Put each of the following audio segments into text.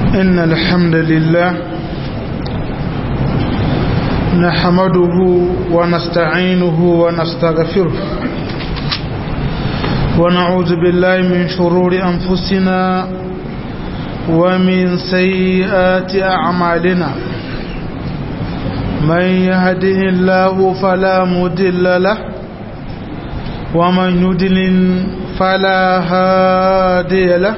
إن الحمد لله نحمده ونستعينه ونستغفره ونعوذ بالله من شرور أنفسنا ومن سيئات أعمالنا من يهده الله فلا مدل له ومن يدلل فلا هادي له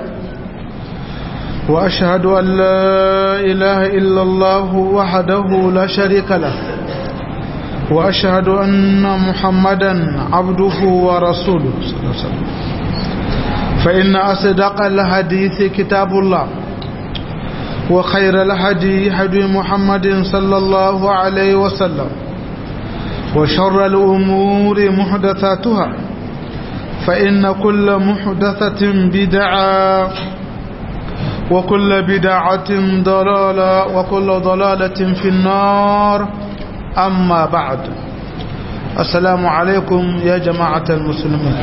وأشهد أن لا إله إلا الله وحده لا شريك له وأشهد أن محمدا عبده ورسوله صلى الله عليه وسلم فإن أصدق الحديث كتاب الله وخير الهدي هدي محمد صلى الله عليه وسلم وشر الأمور محدثاتها فإن كل محدثة بدعة وكل بدعة ضلالة وكل ضلالة في النار أما بعد السلام عليكم يا جماعة المسلمين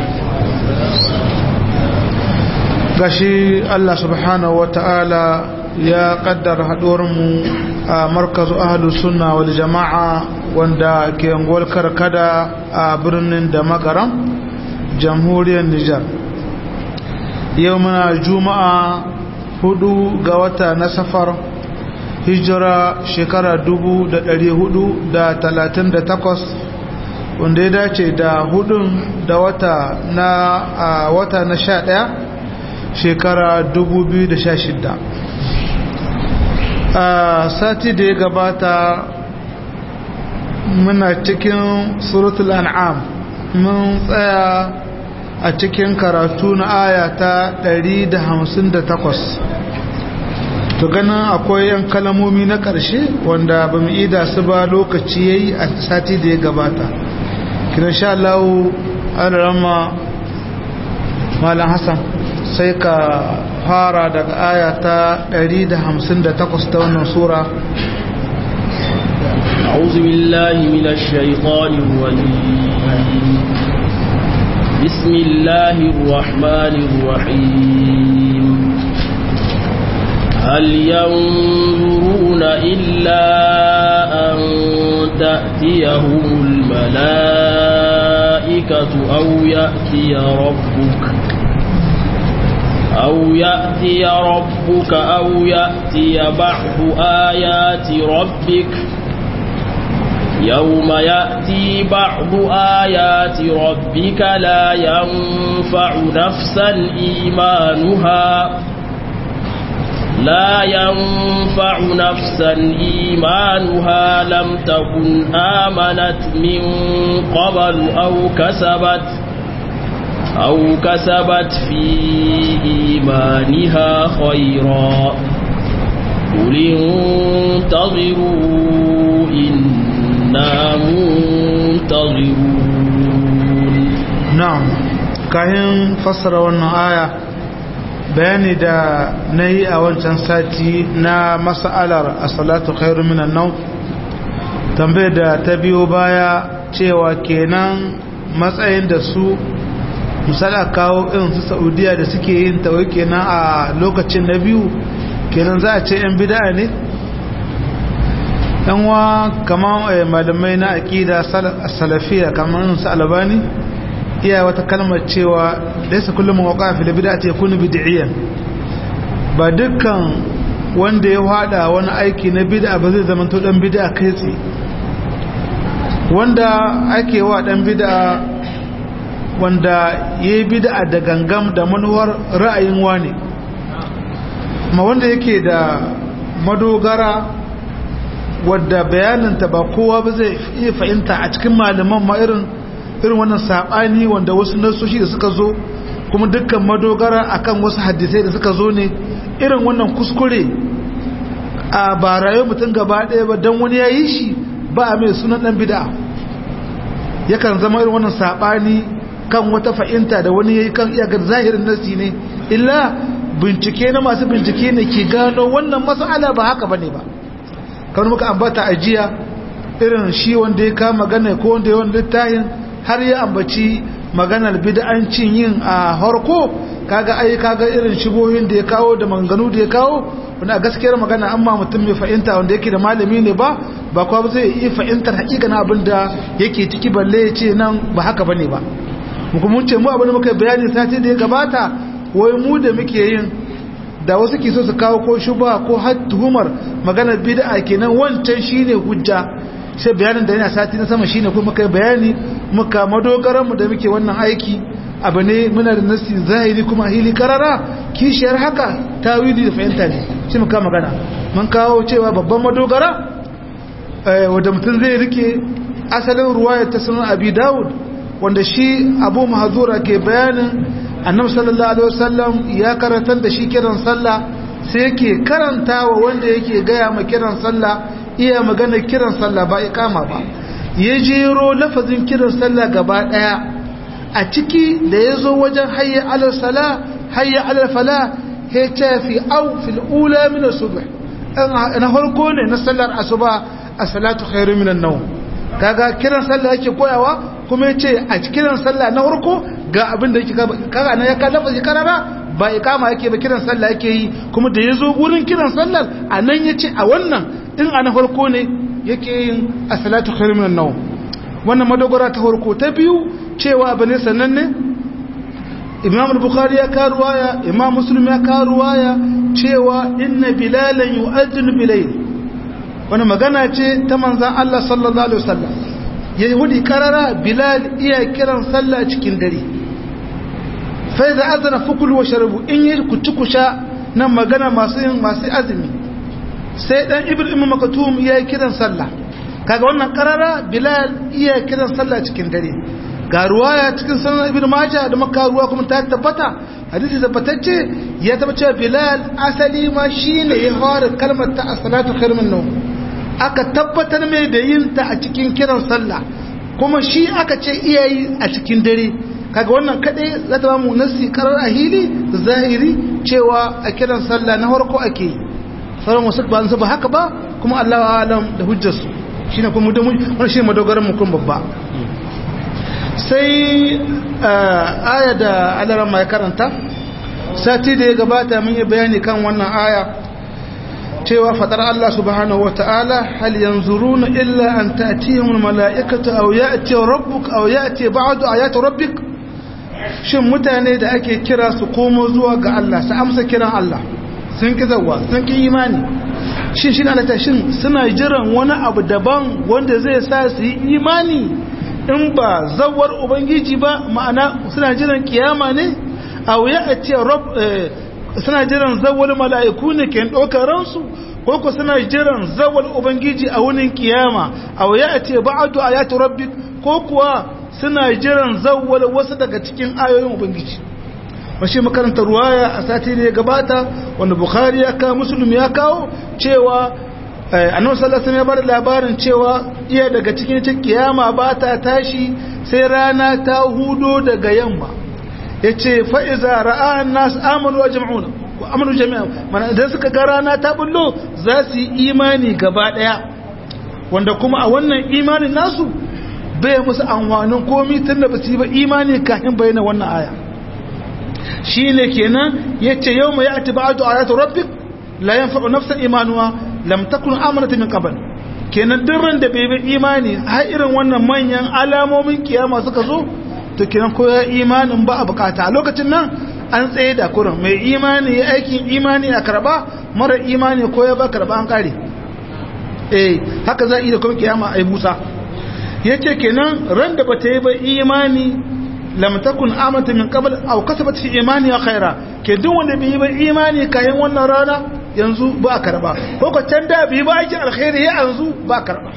gashi Allah subhanahu wa ta'ala ya kaddara haɗuwarmu a markazu ahalus sunna wal jama'a wanda ke angol karkada a birnin da magaram jamhuriyar Nijar yau muna juma'a hudu ga wata na safar hijira shekara dubu da dari hudu da talatin da takwas wanda ya dace da hudun da wata na a wata na sha daya shekara dubu biyu da sha shida a sati da ya gabata muna cikin suratul an'am mun tsaya a cikin karatu na aya ta 158 to ganin akwai yan kalamomi na ƙarshe wanda ba mu ida su ba lokaci yayi a sati da ya gabata kiran sha Allah an rama malam Hassan sai ka fara daga aya ta 158 ta wannan sura أعوذ بالله من الشيطان الرجيم بسم الله الرحمن الرحيم هل ينظرون إلا أن تأتيهم الملائكة أو يأتي ربك أو يأتي ربك أو يأتي بعض آيات ربك يوم يأتي بعض آيات ربك لا ينفع نفسا إيمانها لا ينفع نفسا إيمانها لم تكن آمنت من قبل أو كسبت أو كسبت في إيمانها خيرا قل انتظروا إن na'am kayan fassara wannan aya bayani da na yi a wancan sati na mas'alar as-salatu khairu minan nawm tambayar da ta biyo baya cewa kenan matsayin da su misala kawo irin su saudiya da suke yin tawai kenan a lokacin na biyu kenan za a ce yan bid'a ne yanwa kamar malamai na aƙida salafiya kamar su albani iya wata kalmar cewa laisa kullum waqa fi bid'ati yakunu bid'iyan ba dukkan wanda ya hada wani aiki na bid'a ba zai zama to dan bid'a kai tsaye wanda ake wa dan bid'a wanda yayi bid'a da gangam da manuwar ra'ayin wani ma wanda yake da madogara wadda bayaninta ba kowa ba zai iya fahimta a cikin malaman ma irin irin wannan sabani wanda wasu nasoshi da suka zo kuma dukkan madogara akan wasu hadisai da suka zo ne irin wannan kuskure a ba rayuwar mutum gaba ɗaya ba don wani ya yi shi ba a mai sunan ɗan bida yakan zama irin wannan sabani kan wata fahimta da wani ya yi kan iyakar zahirin nasi ne illa bincike na masu bincike ne ke gano wannan mas'ala ba haka bane ba kamar muka ambata a jiya irin shi wanda ya kama magana ko wanda ya wani littafin har ya ambaci maganar bid'ancin yin a harko kaga ai kaga irin shigohin da ya kawo da manganu da ya kawo wanda a gaskiyar magana amma mutum mai fahimta wanda yake da malami ne ba ba kwa zai iya fahimtar hakikanin abin da yake ciki balle ya ce nan ba haka bane ba mu kuma ce mu abin da muka bayani sati da ya gabata wai mu da muke yin da wasu ke so su kawo ko shuba ko har tuhumar maganar bid'a kenan wancan shine hujja sai bayanin da yana sati na sama shine kuma muka bayani muka madogaran mu da muke wannan aiki abu ne muna da nasi zahiri kuma hili karara kishiyar haka tawili da fahimta ne shi muka magana mun kawo cewa babban madogara wanda mutum zai rike asalin ruwaya ta sunan abi dawud wanda shi abu mahazura ke bayanin annabi sallallahu alaihi wasallam ya karantar da shi kiran sallah sai yake karanta wa wanda yake gaya ma kiran sallah iya magana kiran sallah ba ikama ba ya jero lafazin kiran sallah gaba daya a ciki da ya zo wajen hayya alal sala hayya alal fala ya ce fi au fil ula min subh na farko ne na sallar asuba a salatu khairu min an-nawm kaga kiran sallah yake koyawa kuma yace a kiran sallah na farko ga abin da yake kaga na ya ka lafazi karara ba ikama yake ba kiran sallah yake yi kuma da yazo gurin kiran sallar anan yace a wannan in a na farko ne yake yin a salatu khairu min an-nawm wannan madogara ta farko ta biyu cewa bane sannan ne imam al-bukhari ya ka ruwaya imam muslim ya ka ruwaya cewa inna bilalan yu'adhdhinu bilayl wani magana ce ta manzan Allah sallallahu alaihi wasallam yahudi karara bilal iya kiran sallah cikin dare fa idza azana fakulu wa sharabu in yi kuci kusha nan magana masu yin masu azumi sai dan ibnu makatum ya kiran sallah kaga wannan karara bilal iya kiran sallah cikin dare ga ruwaya cikin sanar ibn majah da maka ruwa kuma ta tabbata hadisi tabbatacce ya taba cewa bilal asali ma shine ya fara kalmar ta as-salatu khairun min nawm aka tabbatar mai da yin ta a cikin kiran sallah kuma shi aka ce iyayi a cikin dare kaga wannan kadai za ta ba mu nasi karar ahili zahiri cewa a kiran sallah na farko ake yi sauran wasu ba su ba haka ba kuma Allah alam da hujjarsu shine kuma da wannan shine madogaran mu kun babba sai aya da alaran mai karanta sati da ya gabata mun yi bayani kan wannan aya cewa fadar Allah subhanahu wata'ala hal yanzuruna illa an ta'tiyahum mala'ikatu aw ya'ti rabbuk aw ya'ti ba'du ayati rabbik shin mutane da ake kira su komo zuwa ga Allah su amsa kiran Allah sun ki zawa sun ki imani shin shi na shin suna jiran wani abu daban wanda zai sa su yi imani in ba zawar ubangiji ba ma'ana suna jiran kiyama ne aw ya'ti rabb suna jiran zawal mala'iku ne ke ɗaukar ransu ko ku suna jiran zawal ubangiji a wunin kiyama a waya a ce ba'adu a yati rabbi ko kuwa suna jiran zawal wasu daga cikin ayoyin ubangiji mashi makaranta ruwaya a sati da ya gabata wanda bukhari ya kawo musulmi ya kawo cewa annabi sallallahu alaihi ya bada labarin cewa iya daga cikin kiyama ba ta tashi sai rana ta hudo daga yamma ya ce fa'iza ra'an nasu amonu wa jam'una amonu jami'a mana idan suka ga rana ta bullo za su yi imani gaba ɗaya wanda kuma a wannan imanin nasu bai musu amfanin komi tun da ba su yi ba imani kafin bayyana wannan aya shi ne kenan ya ce yau mai ya'ati ba'adu a yata rabbik la yanfa'u nafsan imanuwa lam takun amanata min qabl kenan duk ran da bai bi imani har irin wannan manyan alamomin kiyama suka zo to kiran ko ya imanin ba a bukata a lokacin nan an tsaye da kurin mai imani ya aikin imani a karba mara imani ko ya ba karba an kare eh haka za a yi da kuma kiyama a yi busa ya ce kenan ran da bata yi ba imani lam takun amanta min qabl aw kasabat fi imani khaira ke duk wanda bai yi ba imani kayan wannan rana yanzu ba a karba ko ko can da bai ba aikin alkhairi ya yanzu ba a karba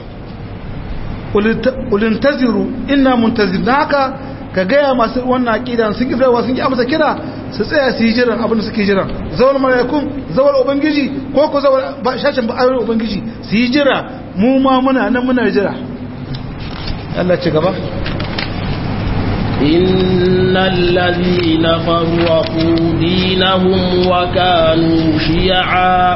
ulintaziru inna muntazir haka ka gaya masu wannan aƙida sun ƙi zaiwa sun ƙi amsa kira su tsaya su yi jiran abin da suke jiran zawar mala'ikun zawar ubangiji ko ko zawar shashin ba'ayoyin ubangiji su yi jira mu ma muna nan muna jira Allah ci gaba إن الذين فرقوا دينهم وكانوا شيعا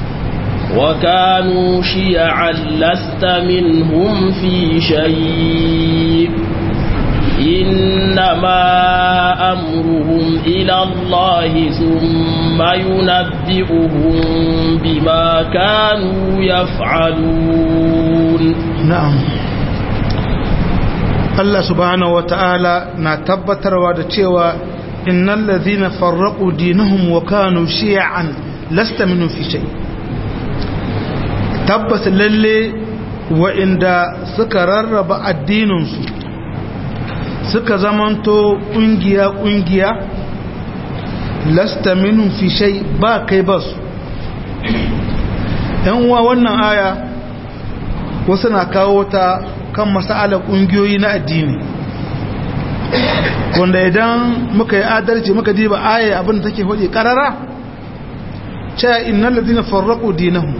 وكانوا شيعا لست منهم في شيء إنما أمرهم إلى الله ثم ينبئهم بما كانوا يفعلون na'am Allah subhanahu wata'ala na tabbatarwa da cewa innal ladhina farraqu dinahum wa kanu shi'an lasta minhum fi shay tabbas lalle wa'inda suka rarraba addininsu suka zamanto kungiya kungiya lasta minhum fi shay ba kai basu yan uwa wannan aya wasu na kawo ta kan masa'alar ƙungiyoyi na addini wanda idan muka yi adalci muka diba aya abin da take hudu karara cewa innal ladina farraqu dinahum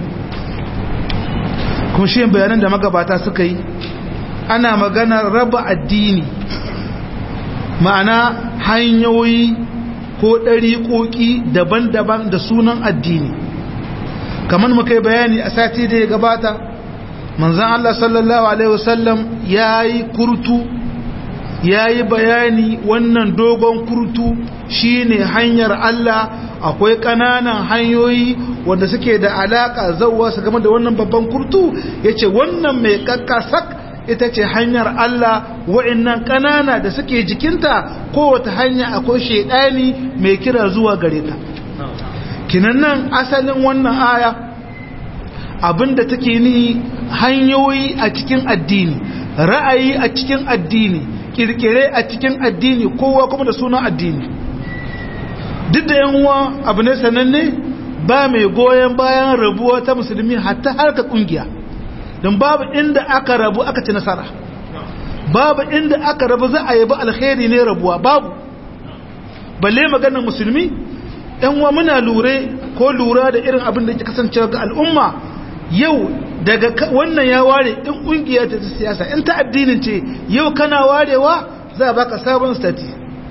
kuma shi bayanan da magabata suka yi ana magana raba addini ma'ana hanyoyi ko ɗariƙoƙi daban-daban da sunan addini kamar muka yi bayani a sati da ya gabata manzan Allah sallallahu Alaihi wasallam ya yi kurtu ya yi bayani wannan dogon kurtu shine hanyar Allah akwai ƙananan hanyoyi wanda suke da alaƙa zauwa su game da wannan babban kurtu ya ce wannan mai kakkasak ita ce hanyar Allah wa'innan ƙanana da suke jikinta kowace hanya akwai shaidani mai kira zuwa gare ta kinan nan asalin wannan aya abinda take ni hanyoyi a cikin addini ra'ayi a cikin addini kirkire a cikin addini kowa kuma da sunan addini duk da yan uwa abu ne sananne ba mai goyon bayan rabuwa ta musulmi hatta harka kungiya don babu inda aka rabu aka ci nasara babu inda aka rabu za a yabi alkhairi ne rabuwa babu balle maganar musulmi yan uwa muna lure ko lura da irin abin da ke kasancewa ga al'umma yau daga wannan ya ware in kungiya ta siyasa in ta addinin ce yau kana warewa za a baka sabon stati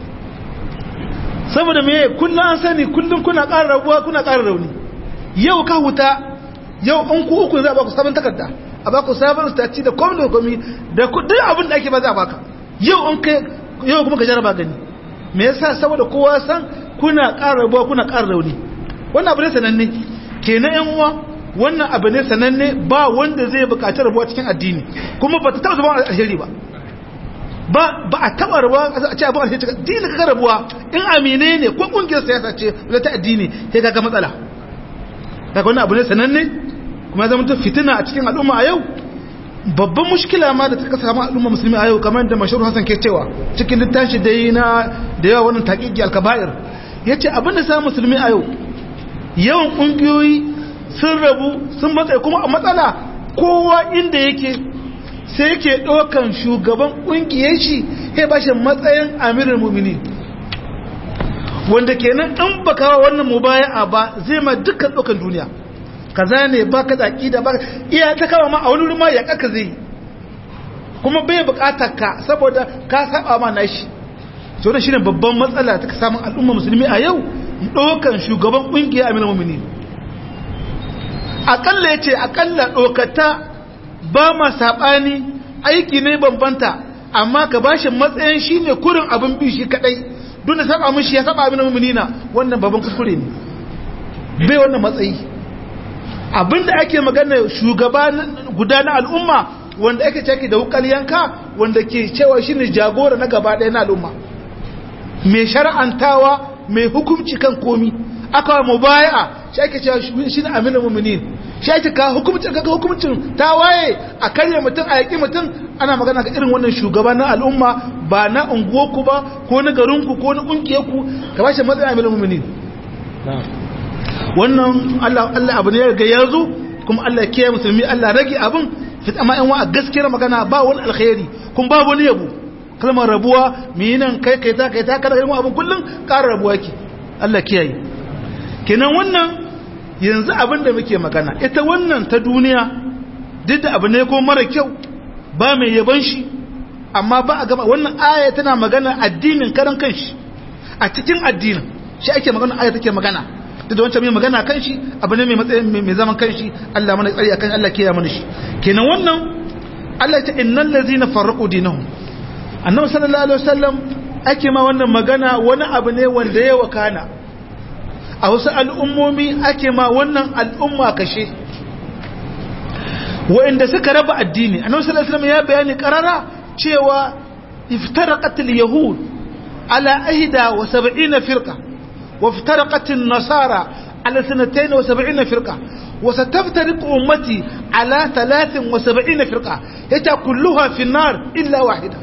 saboda me kullum an sani kullum kuna ƙara rabuwa kuna ƙara rauni yau ka huta yau an ku uku za a baku sabon takarda a baku sabon stati da komi da komi da duk abin da ake ba za a baka yau an kai yau kuma ka jaraba gani me yasa saboda kowa san kuna ƙara rabuwa kuna ƙara rauni wannan abu ne sananne kenan yan uwa wannan abu ne sananne ba wanda zai bukaci rabuwa cikin addini kuma ba ta taba zama alheri ba ba ba a taba rabuwa a ce abu alheri cikin addini ka rabuwa in amine ne ko kungiyar siyasa ce wala ta addini sai kaga matsala kaga wannan abu ne sananne kuma zama ta fitina a cikin al'umma a yau babban mushkila ma da ta samu al'umma musulmi a yau kamar da mashhur Hassan ke cewa cikin littafi da yi na da yawa wannan taqiqi al-kaba'ir yace abin da sa musulmi a yau yawan kungiyoyi sun rabu sun matsayi kuma a matsala kowa inda yake sai yake ɗaukan shugaban ƙungiyar shi ya ba shi matsayin amirin mumini wanda kenan in ba kawo wannan mubaya'a ba zai ma dukkan ɗaukan duniya kaza ne ba ka tsaki da ba iya ta kawo ma a wani ma ya kaka zai kuma bai buƙatar ka saboda ka saba ma nashi so da shine babban matsala ta samun al'umma musulmi a yau ɗaukan shugaban ƙungiyar amirin mumini akalla ya ce akalla ɗokata ba ma saɓani aiki ne bambanta amma ka ba shi matsayin shi ne kurin abin bi shi kaɗai don da saba mishi ya saba abin muminina wannan babban kuskure ne bai wannan matsayi abinda ake magana shugaba guda na al'umma wanda ake caki da wukal yanka wanda ke cewa shi ne jagora na gaba ɗaya na al'umma mai shara'antawa mai hukunci kan komi aka mu baya shi ake cewa shi ne aminu muminin shi ake ka hukumcin ga hukumcin ta waye a karya mutum a yaƙi mutum ana magana ga irin wannan shugaba na al'umma ba na unguwarku ba ko na garinku ko na ƙungiyarku ka ba shi matsayin aminu muminin wannan Allah Allah abu ne ya riga ya zo kuma Allah ya kiyaye musulmi Allah rage abin fit amma in wa a gaskiyar magana ba wani alkhairi kuma ba wani yabo kalmar rabuwa mi nan kai kai ta kai ta kada irin abin kullun ƙara rabuwa ki Allah kiyaye kenan wannan yanzu abin da muke magana ita wannan ta duniya duk da abu ne ko mara kyau ba mai yaban shi amma ba a gaba wannan aya tana magana addinin karan kanshi a cikin addinin shi ake magana aya take magana duk da wancan mai magana kan shi abu ne mai matsayin mai zaman kanshi Allah mana tsari akan Allah kiyaye mana shi kenan wannan Allah ta innal ladzina farraqu dinahum annabi sallallahu alaihi wasallam ake ma wannan magana wani abu ne wanda ya wakana a wasu al'ummomi ake ma wannan al'umma kashe wa'inda suka raba addini annabi sallallahu alaihi wasallam ya bayani karara cewa iftaraqat al-yahud ala ahda wa sab'ina firqa wa iftaraqat an-nasara ala sanatayn wa sab'ina firqa wa sataftariqu ummati ala thalathin wa sab'ina firqa yata kulluha fi an-nar illa wahida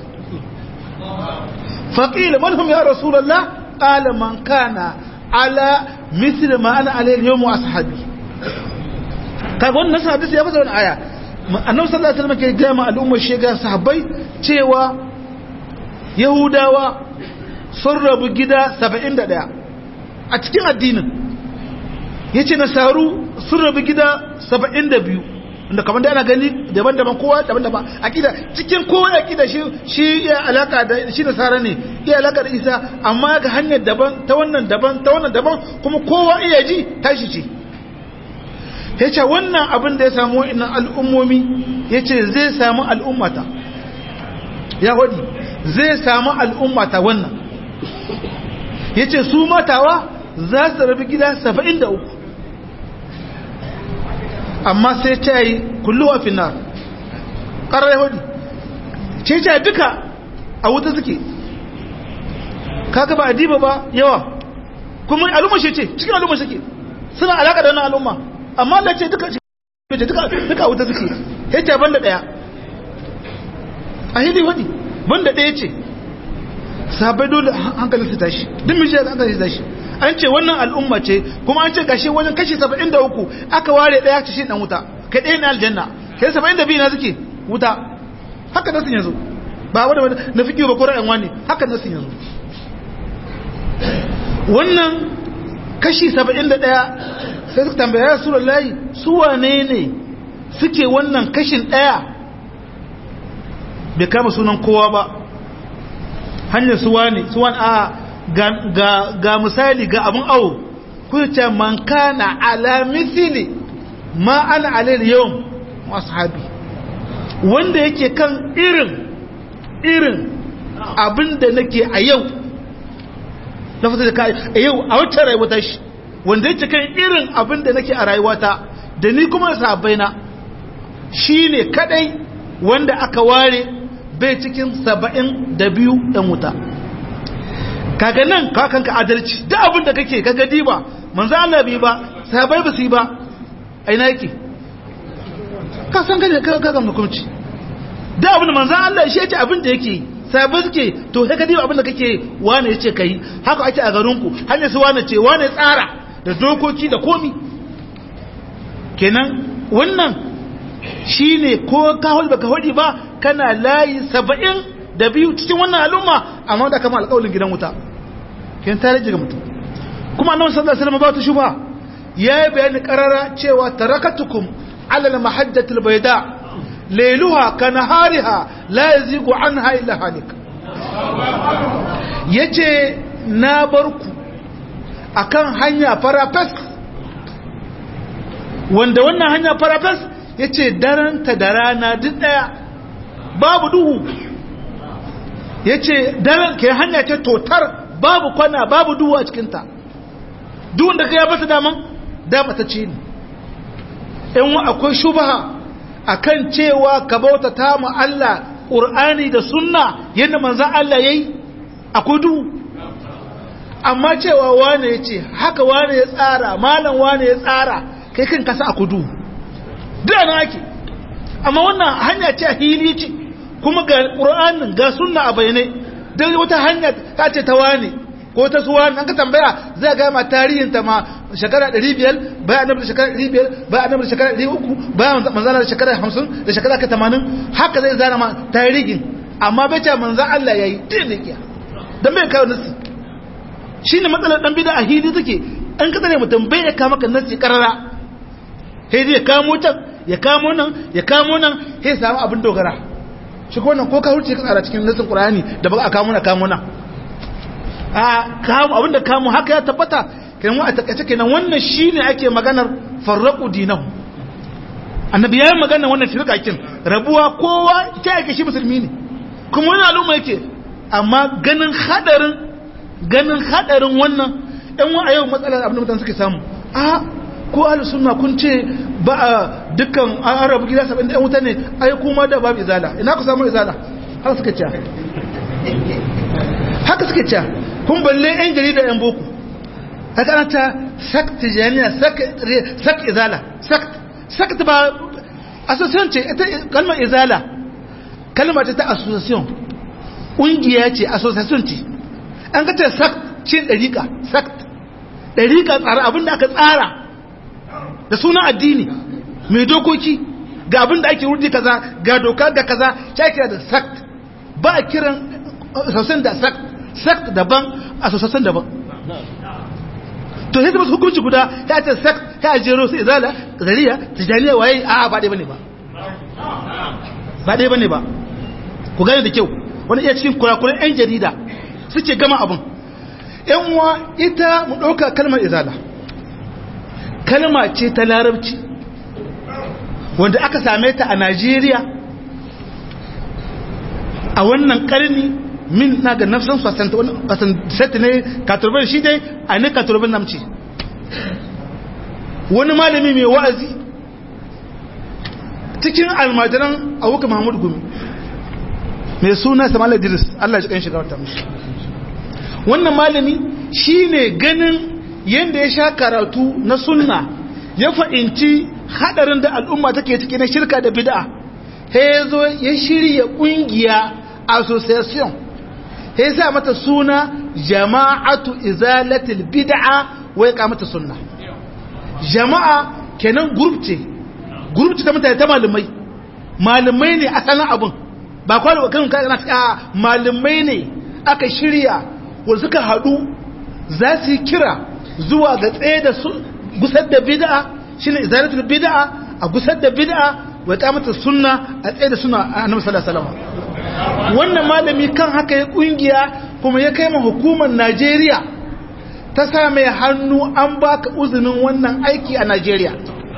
فقيل من هم يا رسول الله قال من كان على مثل ما أنا عليه اليوم وأصحابي kaga wannan hadisi ya fasa wannan aya annabi sallallahu alaihi wasallam ke ga ma al'ummar shiga sahabbai cewa yahudawa sun rabu gida 71 a cikin addinin yace nasaru sun rabu gida 72 inda kamar da ana gani daban-daban kowa daban-daban akida cikin kowa akida shi shi ya alaka da shi nasara ne iya alaka da isa amma ga hanyar daban ta wannan daban ta wannan daban kuma kowa iya ji tashi ce ya ce wannan abin da ya samu wa'innan al'ummomi ya ce zai samu al'ummata ya wadi zai samu al'ummata wannan ya ce su matawa za su rabi gida 73 amma sai ta yi kulluwa finar ƙarar ya wadi ce ce duka a wuta suke kaga ba a diba ba yawa kuma al'umma shi ce cikin al'umma suke suna alaƙa da wannan al'umma amma Allah ce duka duka duka wuta suke yace banda daya a hidi wadi banda daya ce sabai dole hankalin su tashi duk miji da hankalin su tashi an ce wannan al'umma ce kuma an ce gashi wajen kashi 73 aka ware daya ce shi dan wuta kai daya na aljanna kai 72 na suke wuta haka nasu yanzu ba wanda na fiki ba ko ra'ayin wani haka nasu yanzu wannan kashi 71 sai suka tambaya ya sura layi su wane ne suke wannan kashin ɗaya bai kama sunan kowa ba hanyar su wane su wane a ga misali ga abin awo kuce man kana ala mithili ma ana alayhi yau masu habi wanda yake kan irin irin abin da nake a yau na fata da ka a yau a wacce rayuwa shi wanda yake kan irin abin da nake a rayuwata da ni kuma sabaina shine kadai wanda aka ware bai cikin saba'in da biyu ɗan wuta kaga nan kakanka adalci duk abin da kake kaga diba manzo Allah bai ba sabai ba su yi ba aina yake ka san gane ka ga hukunci duk abin da manzo Allah shi yace abin da yake sabai suke to sai ka diba abin da kake wane yace kai haka ake a garinku hanyar su wane ce wane tsara da dokoki da komi kenan wannan shine ko ka hol baka hodi ba kana layi saba'in da biyu cikin wannan al'umma amma da kama alƙawalin gidan wuta kenan ta rage ga mutum kuma annabi sallallahu alaihi wasallam ba ta shuba yayi bayani qarara cewa tarakatukum ala al-mahajjati al-bayda layluha kanahariha la yazigu anha illa halik yace na barku akan hanya farafes wanda wannan hanya farafes ya ce daranta da rana duk daya babu duhu ya ce daren ke hanya ce totar babu kwana babu duhu a cikinta duhun da ka ya bata daman damata ce ne in akwai shubaha akan cewa ka bauta ta mu Allah ƙur'ani da sunna yadda manzan Allah ya yi akwai duhu amma cewa wane ya ce haka wane ya tsara malam wane ya tsara kai kan kasa a kudu da na ake amma wannan hanya ce a hili ce kuma ga ƙura'anin ga sunna a bayanai don wata hanya ta ce ta wane ko ta suwa an ka tambaya zai ga ma tarihin ta ma shekara 500 bayan annabi da shekara 500 bayan annabi da shekara 300 bayan manzana da shekara 50 da shekara 80 haka zai zana ma tarihin amma bai ce manzan Allah yayi din da kiya dan bai kawo nasi shi ne matsalar ɗan bida a hili take an kasa ne mutum bai ya kama kan nasi karara sai zai kamo can ya kamo nan ya kamo nan sai samu abin dogara shi ko nan ko ka hurce ka tsara cikin nasin qur'ani da ba a kamo na kamo nan a kamo abin da kamo haka ya tabbata kenan a takaice kenan wannan shine ake maganar farraqu dinahu annabi yayin maganar wannan firqakin rabuwa kowa ta yake shi musulmi ne kuma wani al'umma yake amma ganin hadarin ganin hadarin wannan ɗan wa a yau matsalar abin da mutane suke samu a ko ahlu sunna kun ce ba a dukkan arabu gida saba'in ɗan wuta ne ai kuma da babu izala ina ku samu izala haka suka ce haka suka ce kun balle yan jarida yan boko haka ana ta sakt tijaniya sakt izala sakt sakt ba association ce ita kalmar izala kalmar ta association ƙungiya ce association ce an ka ce sakt ce ɗariƙa sakt ɗariƙa tsara abinda aka tsara da sunan addini mai dokoki ga abinda ake wurdi kaza ga doka ga kaza ya kira da sakt ba a kiran association da sakt sakt daban association daban to sai masu hukunci guda ya ce sakt ya jero su izala zariya tijaniya waye a ba ɗaya bane ba ba ɗaya bane ba ku gane da kyau wani iya cikin kurakuran 'yan jarida suke gama abin yan uwa ita mu ɗauka kalmar izala kalma ce ta larabci wanda aka same ta a najeriya a wannan karni min na ga nafsan sasanta ne katurban shi dai a ne katurban namci wani malami mai wa'azi cikin almajiran abuka mahmud gumi mai suna samal idris allah shi kan shiga wata mashi wannan malami shine ganin yadda ya sha karatu na sunna ya fa'inci hadarin da al'umma take ciki na shirka da bid'a ya zo ya shirya kungiya association ya sa mata suna jama'atu izalatul bid'a wai ka mata sunna jama'a kenan group ce group ce ta mutane ta malamai malamai ne asalin abun ba kwallo kan kana a malamai ne aka shirya wanda suka haɗu za su yi kira zuwa ga tsaye da su gusar da bid'a shine izalatul bid'a a gusar da bid'a wa kamata sunna a tsaye da sunna a annabi sallallahu alaihi wasallam wannan malami kan haka ya kungiya kuma ya kai ma hukumar Najeriya ta sa mai hannu an baka uzinin wannan aiki a Najeriya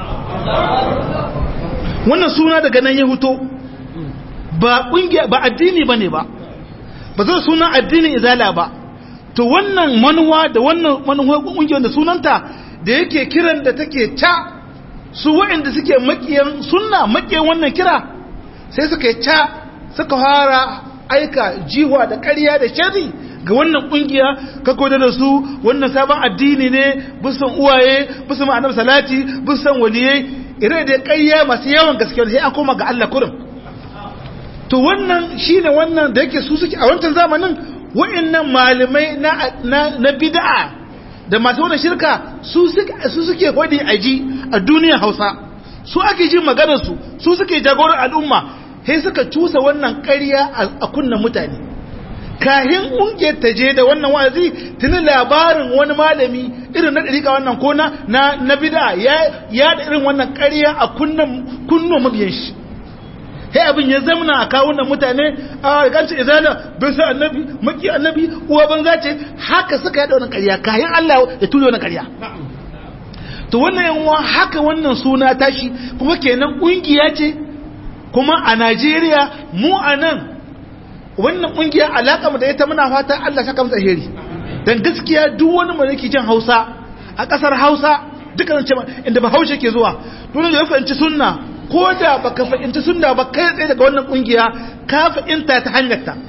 wannan suna daga nan ya huto ba kungiya ba addini bane ba ba zai suna addinin izala ba to wannan manuwa da wannan manuwa kungiyar da sunanta da yake kiran da take ca su waɗanda suke makiyan sunna makiyan wannan kira sai suka ca suka fara aika jiwa da ƙarya da shari ga wannan kungiya ka koda da su wannan sabon addini ne bisan uwaye bisan ma'anar salati bisan waliyai ire da ƙarya masu yawan gaskiya sai an koma ga Allah kurin to wannan shine wannan da yake su suke a wancan zamanin wa'annan malamai na na bid'a da masu wannan shirka su suke su suke hodi aji a duniyar Hausa su ake jin maganar su su suke jagorar al'umma sai suka cusa wannan ƙarya a kunnan mutane kahin ƙungiyar ta je da wannan wa'azi tuni labarin wani malami irin na ɗarika wannan ko na na bid'a ya da irin wannan ƙarya a kunnan kunno mabiyan shi sai abin ya zamana a kawunan mutane a ganci izala bin sa annabi maki annabi uwa banza ce haka suka yada wannan ƙarya kayan Allah ya tuyo wannan ƙarya to wannan yanwa haka wannan suna tashi kuma kenan ƙungiya ce kuma a Najeriya mu a nan wannan ƙungiya alaƙa mu da ita muna fata Allah saka mu alheri dan gaskiya duk wani mai yake jin Hausa a ƙasar Hausa dukkan ce inda ba Hausa ke zuwa dole ya fahimci sunna ko da baka fahimci sunna ba kai tsaye daga wannan kungiya ka fahimta ta hanyar ta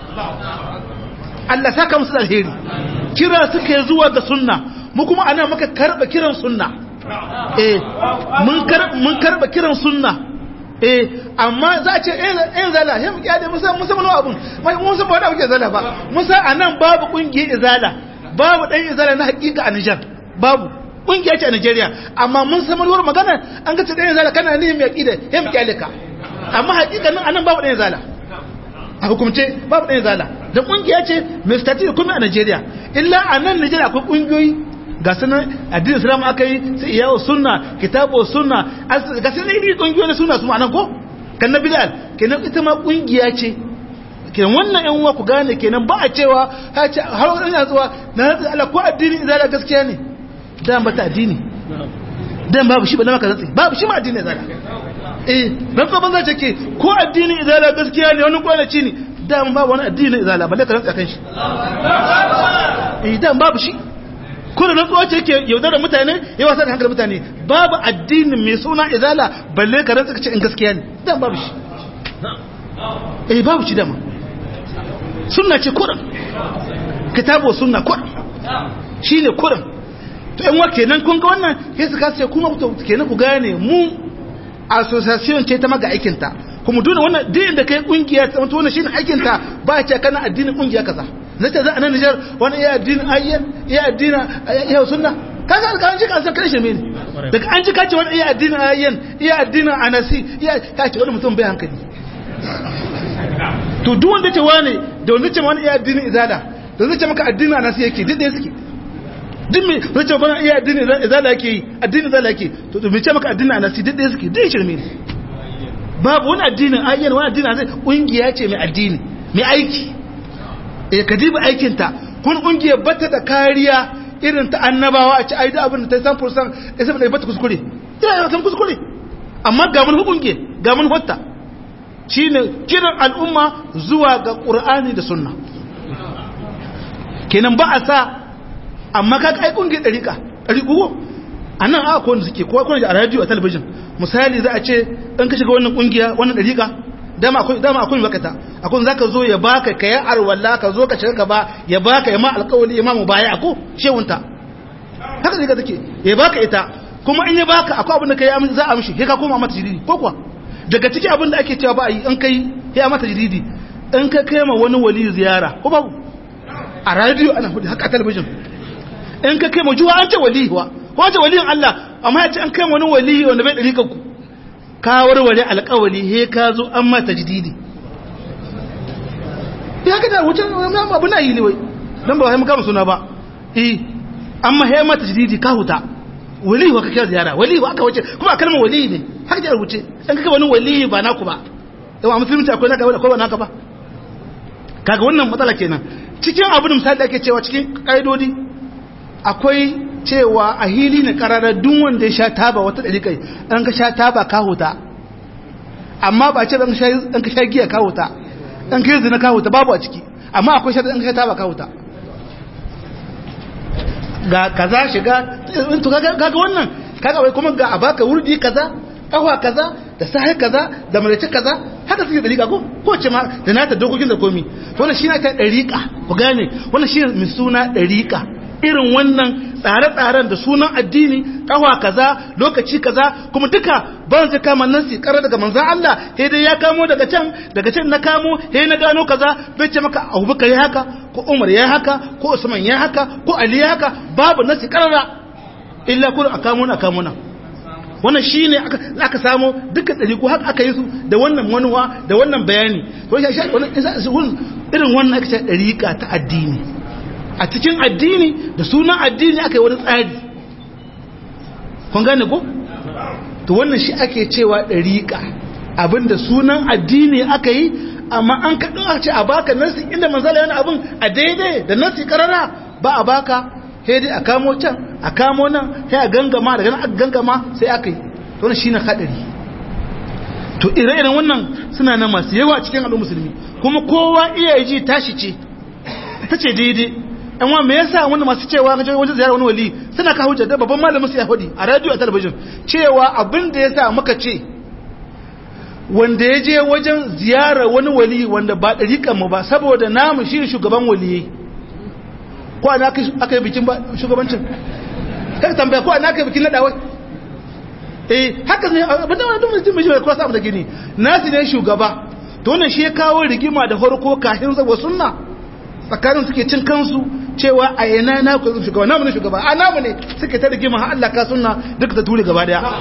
Allah saka musu alheri kira suke zuwa ga sunna mu kuma ana maka karba kiran sunna eh mun karba mun karba kiran sunna eh amma za a ce eh zala he mu kyade musa musa mun abun mun san ba da kuke zala ba musa anan babu kungiyar izala babu dan izala na hakika a Niger babu kungiya ce a Najeriya amma mun san manuwar magana an ga tsaye zala kana ne mai aqida he mu kyale ka amma hakikanin anan babu ɗaya zala a hukumce babu ɗaya zala da kungiya ce mai stati kuma a Najeriya illa a nan Najeriya akwai kungiyoyi ga sunan addinin Islam aka yi sai iyawo sunna kitabu sunna ga sunan iri kungiyoyi na sunna su ma nan ko kan na bidal kenan ita ma kungiya ce kenan wannan yan uwa ku gane kenan ba a cewa ha ce har wani yana zuwa na Allah ko addini izala gaskiya ne dan ba ta addini dan babu shi ba na maka zatsi babu shi ma addini izala eh dan ko banza ce ke ko addini izala gaskiya ne wani kwanaci ne dan babu wani addini izala balle ka rantsa kan shi idan babu shi kuna rantsuwa ce ke yaudar da mutane ya wasa da hankali mutane babu addinin mai suna izala balle ka rantsa kace in gaskiya ne dan babu shi eh babu shi dama sunna ce kuran kitabu sunna kuran shine kuran to yan wake nan kun ga wannan sai su kasa kuma ku kenan ku gane mu association ce ta maga aikin ta kuma dole wannan din da kai kungiya ta wannan shine aikin ta ba ce kana addinin kungiya kaza zai ta za a nan Nijar wani iya addinin ayyan iya addinin iya sunna kaga an ji kan san kai shirme ne daga an ji kace wani iya addinin ayyan iya addinin anasi iya kace wani mutum bai hankali to duk wanda ce wani da wanda ce wani iya addinin izala da zai ce maka addinin anasi yake duk da suke duk mai zai ce bana iya addinin izala yake yi addinin izala yake to to mai ce maka addinin anasi duk da suke duk shirme ne babu wani addinin ayyan wani addinin anasi kungiya ce mai addini mai aiki eh ka diba aikinta kun kungiyar bata da kariya irin ta annabawa a ci ai da abin da ta san fursan isa da bata kuskure ina da san kuskure amma ga mun hukunke ga mun hotta shine kiran al'umma zuwa ga qur'ani da sunna kenan ba a sa amma ka kai kungiyar dariƙa dariƙo anan a ko suke ko ko a radio a television misali za a ce in ka shiga wannan kungiya wannan dariƙa dama akwai dama akwai wakata akwai zaka zo ya baka kai arwalla ka zo ka shiga ka ba ya baka ya ma alƙawari imamu baya ko shehunta haka zai ga take ya baka ita kuma in ya baka akwai abin da kai za a mishi sai ka koma mata jiridi ko kuwa daga ciki abin da ake cewa ba a yi in kai ya mata jiridi in ka kai ma wani wali ziyara ko babu a radio ana hudu haka a talabijin in ka kai ma juwa an ce wali wa ko an ce waliyin Allah amma ya ce an kai ma wani wali wanda bai ɗari kanku ka warware alƙawali he ka zo an mata jididi ya ga da wucin abu na yi ne wai don ba mu kama suna ba eh amma he mata jididi ka huta wali wa ka kira ziyara wali wa aka wuce kuma kalmar wali ne haka da rubuce dan kaga wani wali ba naku ba yawa musulunci akwai naka akwai ba naka ba kaga wannan matsala kenan cikin abin misali da ake cewa cikin kaidodi akwai cewa a hili ne kararar duk wanda ya sha taba wata ɗariƙai an ka sha taba ka huta amma ba ce an ka sha giya ka huta an ka yi zina ka huta babu a ciki amma akwai sha an ka sha taba ka huta ga kaza shiga to kaga wannan kaga wai kuma ga a baka wurdi kaza kawa kaza da sahi kaza da malace kaza haka suke dariƙa ko ko ce ma da nata dokokin da komi to wannan shine ta dariƙa ku gane wannan shine mai suna dariƙa irin wannan tsare-tsaren da sunan addini kawa kaza lokaci kaza kuma duka ban zai kama nan su karar daga manzan Allah sai dai ya kamo daga can daga can na kamo sai na gano kaza bai ce maka Abubakar ya haka ko Umar ya haka ko Usman ya haka ko Ali ya haka babu nasi karara illa kun akamo na akamo na wannan shine aka aka samu dukkan dari ko haka aka yi su da wannan manuwa da wannan bayani to shi wannan irin wannan aka ce dariƙa ta addini a cikin addini da sunan addini aka yi wani tsari kun gane ko? to wannan shi ake cewa ɗariƙa abinda sunan addini aka yi amma an kaɗin a ce a baka nasi inda manzala yana abin a daidai da nasi ƙarara ba a baka sai dai a kamo can a kamo nan sai a gangama daga nan aka gangama sai aka yi to wannan shine haɗari to ire-iren wannan suna nan masu yawa cikin al'ummar musulmi kuma kowa iya ji tashi ce ta ce daidai yan wa me yasa wanda masu cewa ga wajen ziyara wani wali suna ka hujja da babban malamin su ya hudi a radio a talabijin cewa abin da yasa muka ce wanda ya je wajen ziyara wani wali wanda ba dariƙan mu ba saboda namu shi shugaban waliyi ko ana aka yi bikin shugabancin kai tambaya ko ana aka yi bikin nadawai eh haka ne abin da wani mutum mai shi cross up da gini nasi ne shugaba to wannan shi ya kawo rigima da farko kafin zaba sunna tsakanin suke cin kansu cewa a yana na ku shugaba namu ne shugaba a namu ne suke ta rigima har Allah ka sunna duka ta ture gaba daya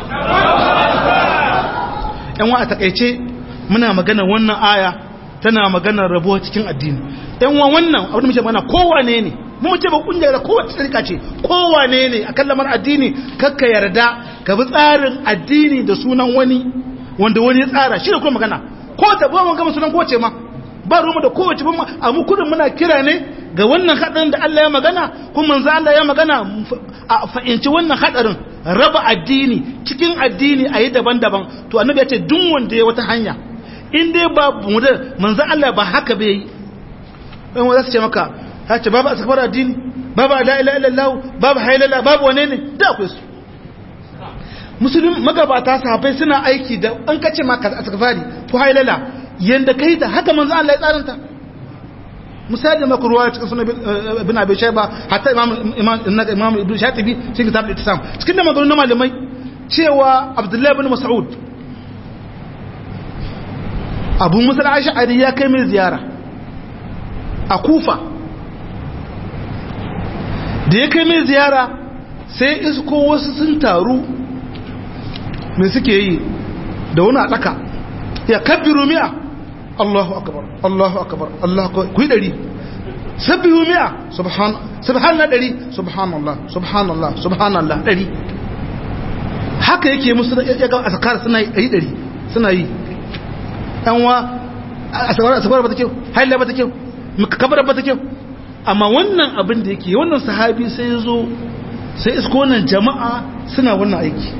yan wa a takaice muna magana wannan aya tana magana rabuwa cikin addini yan wa wannan abin da muke magana kowane ne mu ce ba kungiya da kowace tsarika ce kowane ne akan lamar addini kakka yarda ka bi tsarin addini da sunan wani wanda wani ya tsara shi da kuma magana ko ta ba mun gama sunan kowace ma ba rumu da kowace ba a mu kudin muna kira ne ga wannan hadarin da Allah ya magana kuma manzo Allah ya magana a fa'inci wannan hadarin raba addini cikin addini a yi daban-daban to annabi ya ce duk wanda ya wata hanya in dai ba mu da manzan Allah ba haka bai yi ɗan wanda su ce maka ta ce babu asakbar addini babu la ilaha illallah babu hailala babu wane ne da akwai su musulun magabata sahabbai suna aiki da an kace maka asakbari ko hailala yanda kai da haka manzan Allah ya tsaranta misali maka ruwa cikin sunan ibn abi shayba hatta imam imam imam ibn shatibi cikin kitab al-ittisam cikin da maganganun malamai cewa abdullahi ibn mas'ud abu musa al-ash'ari ya kai mai ziyara a kufa da ya kai mai ziyara sai isko wasu sun taru mai suke yi da wani a tsaka ya kabbiru mi'a Allahu akbar Allahu akbar Allah ku yi dari sabbihu mi'a subhan subhanallah dari subhanallah subhanallah subhanallah dari haka yake musu ya ga azkar suna yi dari suna yi dan wa asbar asbar ba ta kyau haila ba ta kyau kabar ba ta kyau amma wannan abin da yake wannan sahabi sai ya zo sai isko wannan jama'a suna wannan aiki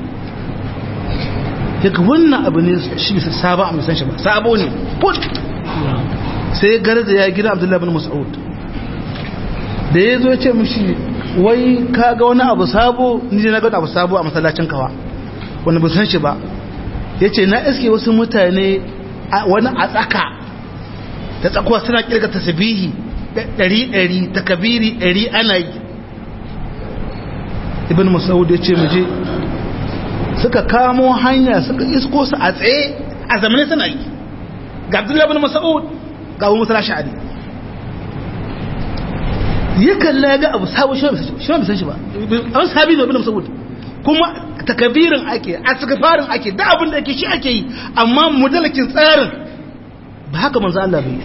daga wannan abu ne shi bisa saba a musan shi ba sabo ne put sai garza ya gina abdullahi bin mas'ud da ya zo ya ce mushi wai ka ga wani abu sabo ni na ga abu sabo a masallacin kawa wani busan shi ba ya ce na iske wasu mutane wani a tsaka da tsakuwa suna kirga tasbihi ɗari ɗari takabiri ɗari ana yi ibn mas'ud ya ce mu je suka kamo hanya suka isko su a tsaye a zamanin suna yi ga abdullahi bin mas'ud ga abu musa sha'ari ya kalla ga abu sabu shi ma bisan shi ba an sabi ne bin mas'ud kuma takabirin ake a farin ake da abin da ake shi ake yi amma mudalakin tsarin ba haka manzo Allah bai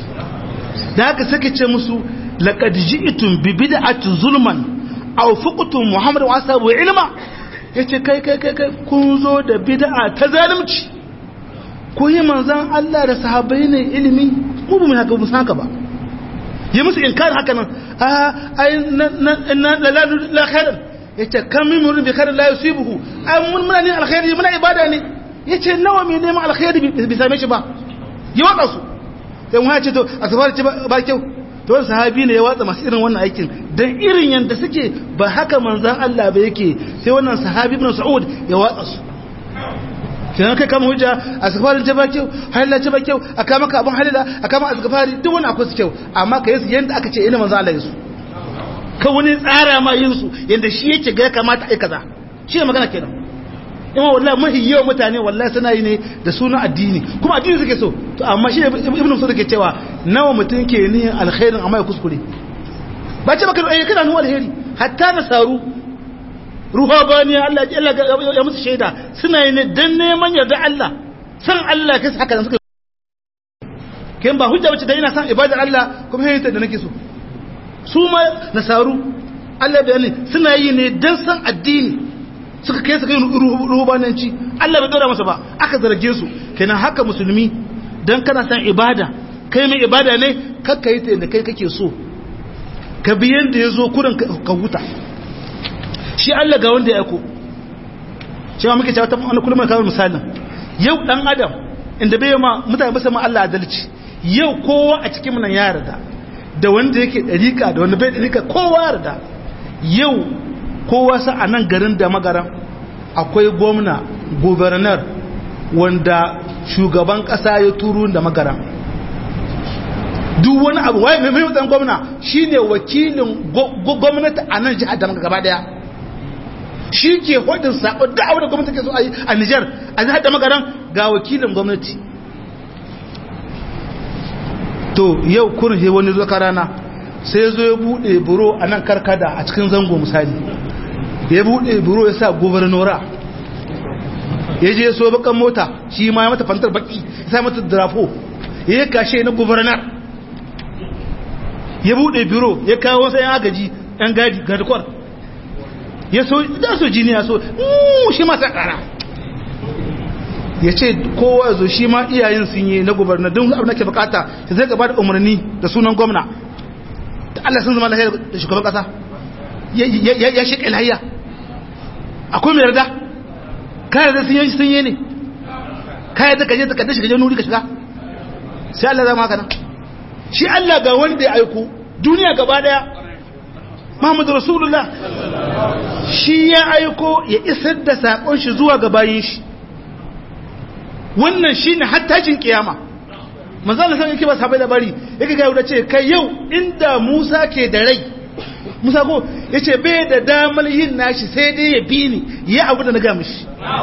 da haka sake ce musu laqad ji'tum bi bid'ati zulman aw fuqtum muhammad wa ashabu ilma ya ce kai kai kai kai kun zo da bid'a ta zalunci ku yi manzan Allah da sahabbai ne ilimi mu ba mu haka mu haka ba yi musu inkar haka nan a ai na la la la khairan yace kam min murin bi khairin la yusibuhu ai mun muna ne alkhairi muna ibada ne yace nawa me neman alkhairi bi same shi ba yi waka su sai mu ce to asfar ce ba kyau to wani sahabi ne ya watsa masu irin wannan aikin don irin yadda suke ba haka manzan Allah ba yake sai wannan sahabi ibn Sa'ud ya watsa su kenan kai kama hujja a safarin ta ba kyau halila ta ba kyau a kama ka abin halila a kama a safari duk wani akwai su kyau amma ka yi su yadda aka ce ina manzan Allah ya su ka wani tsara ma yin su yadda shi yake ga ya kamata a yi kaza shi ne magana kenan ima wallahi mahi yawan mutane wallahi suna yi ne da sunan addini kuma addini suke so to amma shi ibnu musa ke cewa nawa mutum ke niyyar alkhairin amma ya kuskure ba ce baka eh kana nuna alheri hatta na saru ruhabaniya Allah Allah ya musu shaida suna yi ne dan neman yarda Allah san Allah kai haka da suka kin ba hujja bace da ina san ibadar Allah kuma yayin da nake so su ma nasaru Allah bayani suna yi ne dan san addini suka kai su kai ruhubananci Allah bai dora masa ba aka zarge su kenan haka musulmi dan kana san ibada kai mai ibada ne kakka yi ta yadda kai kake so ka bi yanda ya zo kurin ka huta shi Allah ga wanda ya ko cewa muke cewa ta wani kullum kawo misalin yau dan adam inda bai ma mutane ba ma Allah adalci yau kowa a cikin nan ya yarda da wanda yake dariƙa da wanda bai dariƙa kowa yarda yau kowa sa a nan garin da magaran akwai gwamna gubernar wanda shugaban kasa ya turu da magaran duk wani abu waye mai mai gwamna shine wakilin gwamnati a nan jihar da gaba daya shi ke hodin sako da abu da gwamnati ke so a yi a Nijar a jihar da magaran ga wakilin gwamnati to yau kurin he wani zuwa rana sai zo ya bude buro a nan karkada a cikin zango misali ya bude buro ya sa gubernora ya je so bakan mota shi ma ya mata fantar baki ya sa mata drafo ya kashe na gubernar ya bude biro ya kawo wasu yan agaji yan gadi garkwar ya so da so jini ya so shi ma sa kara ya ce kowa zo shi ma iyayen sun yi na gubernar don abin da ke bukata ya zai gaba da umarni da sunan gwamna da Allah sun zama lahiyar da shugaban kasa ya shi ƙilhayya akwai mai yarda ka yarda sun yi sun yi ne kai da kaje ka dashi kaje nuri ka shiga sai Allah zama haka nan shi Allah ga wanda ya aiko duniya gaba daya Muhammadu Rasulullah shi ya aiko ya isar da sakon shi zuwa ga bayin shi wannan shine hattashin kiyama manzo Allah sai yake ba sabai labari yake ga yau ce kai yau inda Musa ke da rai Musa ko yace bai da damar yin nashi sai dai ya bi ni ya abu da na ga mishi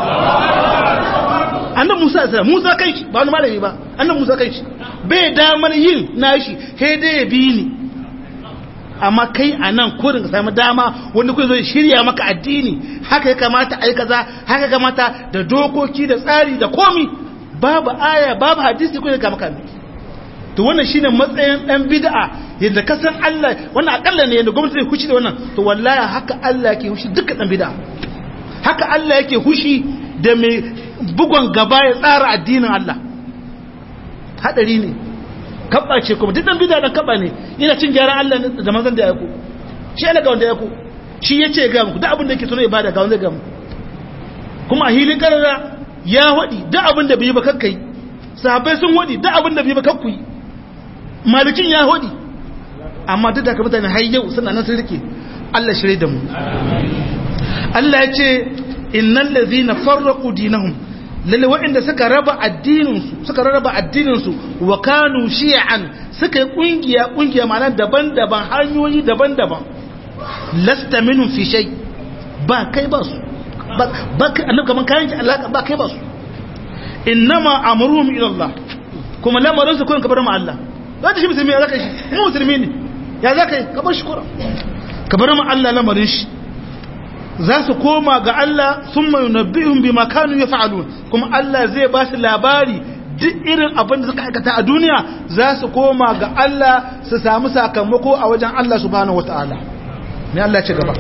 annan Musa sai Musa kai shi ba wani malami ba annan Musa kai shi bai damar yin nashi sai dai ya bi ni amma kai a nan kurin ka sami dama wanda kuwa zai shirya maka addini haka ya kamata a yi kaza haka ya kamata da dokoki da tsari da komi babu aya babu hadisi kuwa ga maka to wannan shine matsayin dan bid'a yadda ka san Allah wannan akalla ne yadda gwamnati zai hushi da wannan to wallahi haka Allah yake hushi duka dan bid'a haka Allah yake hushi da mai bugon gaba ya tsara addinin Allah hadari ne kabba ce kuma duk dan bid'a dan kabba ne yana cin gyaran Allah da manzon da ya ku shi Allah ga wanda ya ku shi yace ga muku duk abin da yake so ne ibada ga wanda ga muku kuma a hilin karara ya wadi duk abin da bai ba kakkai sahabbai sun wadi duk abin da bai ba kakku malikin ya wadi amma duk da ka mutane har yau suna nan sun rike Allah shirye da mu Allah ya ce innal ladhina farraqu dinahum lalle waɗanda suka raba addininsu suka raba addininsu wa kanu shi'an suka yi kungiya kungiya ma'ana daban-daban hanyoyi daban-daban lasta minhum fi shay ba kai ba su ba kai annabi kaman kayan alaka ba kai ba su innama amruhum ila Allah kuma lamarin su kun kabar ma Allah zaka shi musulmi ya zaka shi mu musulmi ne ya zaka yi kabar shi kura kabar ma Allah lamarin shi za su koma ga Allah sun mai nabbihun bi makanu ya fa'alun kuma Allah zai ba su labari duk irin abin da suka aikata a duniya za su koma ga Allah su samu sakamako a wajen Allah subhanahu wata'ala ne Allah ce gaba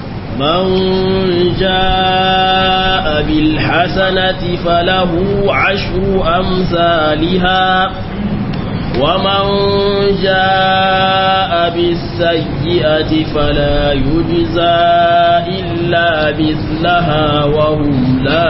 من جاء بالحسنة فله عشر أمثالها ومن جاء بالسيئة فلا يجزى إلا مثلها وهم لا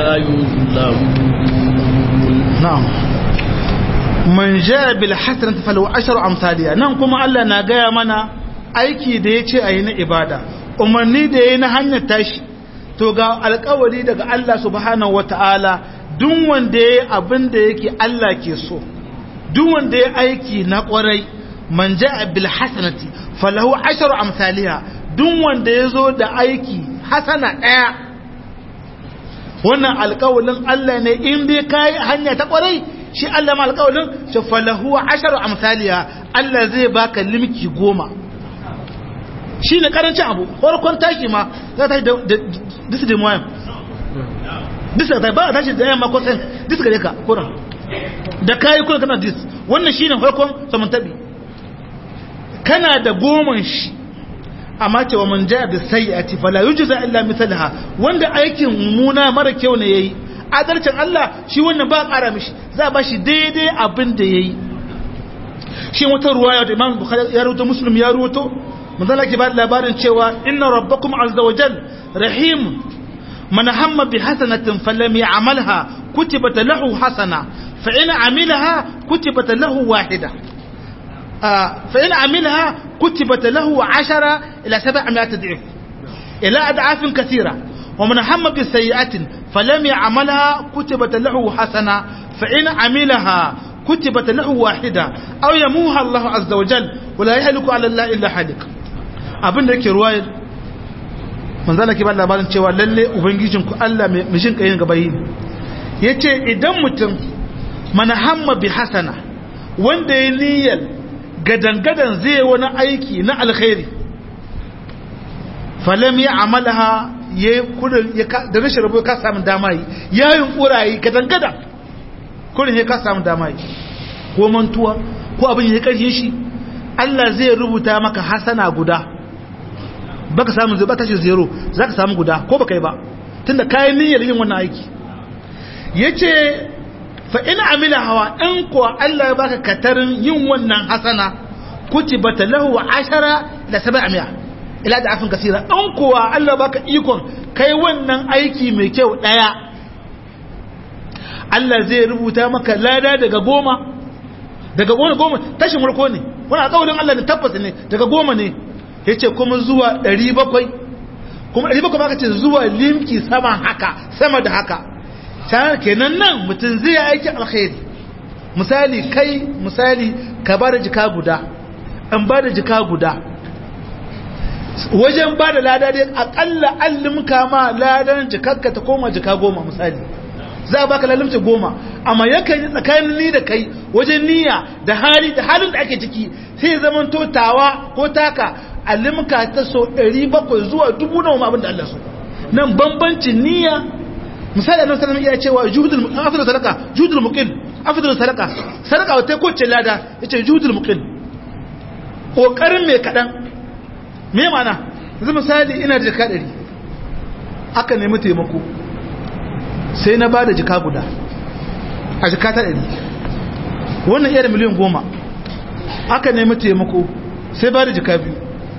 يظلمون نعم من جاء بالحسنة فله عشر أمثالها نعم كما الله ناقيا منا aiki da ya ce a yi na ibada umarni da ya yi na hanyar tashi to ga alkawari daga Allah subhanahu wata'ala duk wanda ya yi abin da yake Allah ke so duk wanda ya aiki na kwarai man ja'a bil hasanati falahu asharu amsalha duk wanda yazo da aiki hasana daya wannan alƙawalin Allah ne in dai kai hanya ta kwarai shi Allah ma alƙawalin shi falahu asharu amsalha Allah zai baka limki goma shi ne karancin abu farkon taki ma za ta da disu da moyan disu da ba ta shi da yamma ko sen disu gare ka kuran da kayi kuna kana dis wannan shine farkon samantabi kana da goman shi amma ce wa man jaa bi sayyi'ati fala yujza illa mithlaha wanda aikin muna mara kyau ne yayi adalcin Allah shi wannan ba ƙara mishi za ba shi daidai abin da yayi shi wata ruwaya da Imam Bukhari ya rawaito Muslim ya rawaito manzala ke ba da labarin cewa inna rabbakum azza wa jal rahim man hamma bi hasanatin falam ya'malha kutibat lahu hasana فإن عملها كتبت له واحدة آه فإن عملها كتبت له عشرة إلى سبعمائة ضعف إلى أضعاف كثيرة ومن هم بسيئة فلم يعملها كتبت له حسنة فإن عملها كتبت له واحدة أو يموها الله عز وجل ولا يهلك على الله إلا حالك abin da yake ruwayar manzala ke ba labarin cewa lalle ubangijinku Allah mai mishin kayin gaba yi yace idan mutum mana hamma bi hasana wanda ya niyyar gadangadan zai wani aiki na alkhairi falam ya amalaha ya kudin da rashin rabu ka samu dama yi ya yi kurayi gadangadan kudin ya ka samu dama yi ko mantuwa ko abin ya karshe shi Allah zai rubuta maka hasana guda baka samu zai baka shi zero za ka samu guda ko baka yi ba tunda kayan niyyar yin wannan aiki yace fa in amila hawa in kuwa Allah ya baka katarin yin wannan hasana kutibata lahu ashara da sab'a ila da afin kasira in kuwa Allah baka ikon kai wannan aiki mai kyau daya Allah zai rubuta maka lada daga goma daga goma goma tashin farko ne wani alƙawarin Allah ne tabbata ne daga goma ne ya ce kuma zuwa ɗari bakwai kuma ɗari bakwai aka ce zuwa limki sama haka sama da haka kenan nan mutum zai aiki alkhairi misali kai misali ka ba da jika guda an ba da jika guda wajen ba da lada dai akalla allimka ma ladan jikarka ta koma jika goma misali za a baka lalimci goma amma yakan yi tsakanin ni da kai wajen niyya da hali da halin da ake ciki sai zaman totawa ko taka alimka ta so 700 zuwa dubu nawa abin da Allah so nan bambancin niyya misali annabi sallallahu alaihi wasallam ya cewa juhudul afdal sadaka juhudul muqil afdal sadaka sadaka wata ko ce lada yace juhudul muqil kokarin mai kadan me mana yanzu misali ina da jika 100 aka nemi taimako sai na bada jika guda a jika ta 100 wannan iya da miliyan goma aka nemi taimako sai bada jika biyu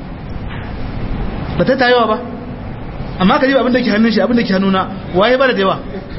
ba ta tayewa ba amma ka ji abin da ke hannun shi abin da ke hannuna waye bada da yawa